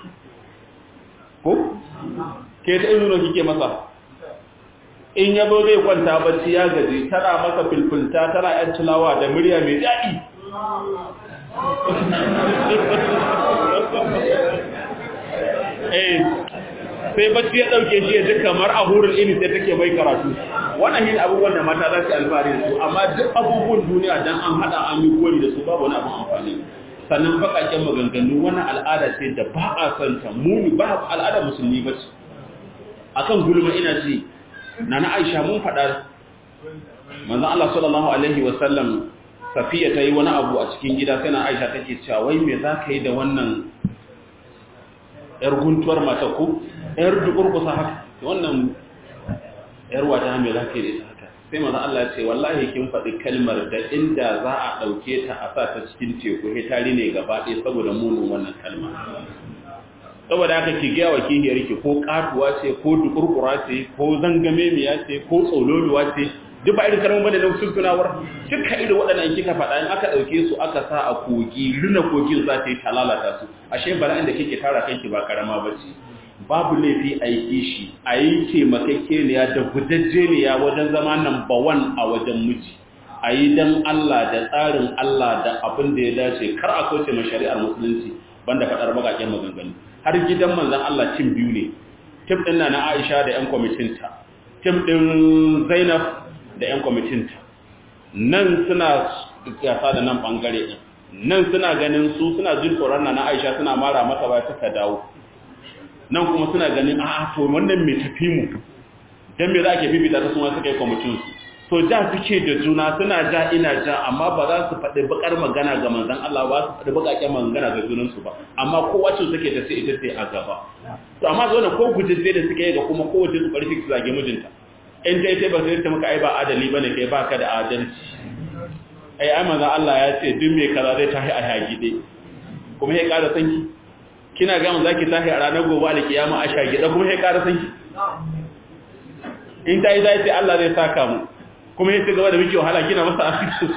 ko ke ta izu na kike masa in ya zo zai kwanta bacci ya gaji tana masa filfilta tana yan tilawa da murya mai daɗi eh sai bacci ya dauke shi ya ji kamar a hurin ini sai take mai karatu wannan yin abubuwan da mata za su alfahari da su amma duk abubuwan duniya dan an hada an yi gori da su babu wani abin amfani sannan bakaken maganganu wani al'ada ce da ba a son ta muni ba al'ada musulmi ba ce akan gulma ina ce na na Aisha mun faɗa manzon Allah sallallahu alaihi wa sallam Safiya ta yi wani abu a cikin gida sai na Aisha take cewa wai me za ka yi da wannan ‘yar guntuwar mata ku, ‘yar dukurkusa haka, wannan ‘yar wata mai za ka yi da ita haka. Sai maza Allah ce, wallahi kin faɗi kalmar da inda za a ɗauke ta a sa ta cikin teku, hitari ne gaba ɗaya saboda munin wannan kalma. Saboda haka ki gaya wa kihiyar ki ko katuwa ce, ko dukurkura ce, ko zangamemiya ce, ko tsololuwa ce, duk ba irin karamin bane na sun tunawar duka irin waɗannan kika faɗa in aka ɗauke su aka sa a kogi rina kogin za ta yi ta lalata su ashe bala'in da kike tara kanki ba karama ba ce babu laifi a yi kishi a yi taimakekeniya da gudajjeniya wajen zama number one a wajen miji a yi don Allah da tsarin Allah da abin da ya dace kar a kauce ma shari'ar musulunci banda faɗar bakaken maganganu har gidan manzon Allah cin biyu ne tim ɗin na Aisha da 'yan kwamitinta tim ɗin Zainab da 'yan kwamitinta nan suna gasa da nan ɓangare ɗin nan suna ganin su suna jin tsoron na aisha suna mara mata ba suka dawo nan kuma suna ganin a to wannan mai tafi mu don me za a ke bibita ta suna suka yi kwamitinsu to ja suke da juna suna ja ina ja amma ba za su faɗi bakar magana ga manzan Allah ba su faɗi bakakken magana ga junansu ba amma kowa ce suke ta sai ita sai a gaba to amma zo ko gujin da suka yi ga kuma kowace su ƙarfi su zage mijinta in ta ita ba sai ta maka ai ba adali bane kai baka da adalci ai ai manzo Allah ya ce duk mai kaza zai tahi a hagide kuma sai ƙara sanki kina ga manzo zaki tahi a ranar gobe da kiyama a shagide kuma sai ƙara sanki in ta yi zai ce Allah zai saka mu kuma sai gaba da miki wahala kina masa asiri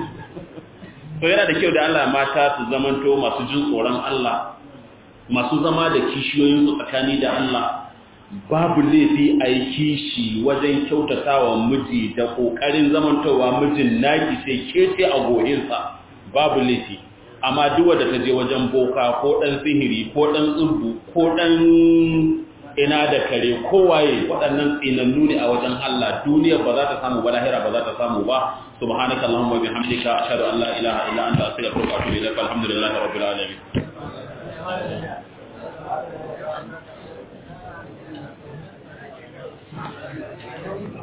to yana da kyau da Allah mata su zamanto masu jin tsoron Allah masu zama da kishiyoyin su tsakani da Allah babu laifi a yi kishi wajen kyautata wa miji da ƙoƙarin zamantowa mijin naki sai kece a gohinsa babu laifi amma duk wadda ta je wajen boka ko ɗan sihiri ko ɗan tsurbu ko ɗan ina da kare ko waye waɗannan tsinannu ne a wajen Allah duniya ba za ta samu ba lahira ba za ta samu ba subhanaka allahumma bihamdika ashhadu an la ilaha illa anta astaghfiruka wa atubu ilaik alhamdulillahi rabbil alamin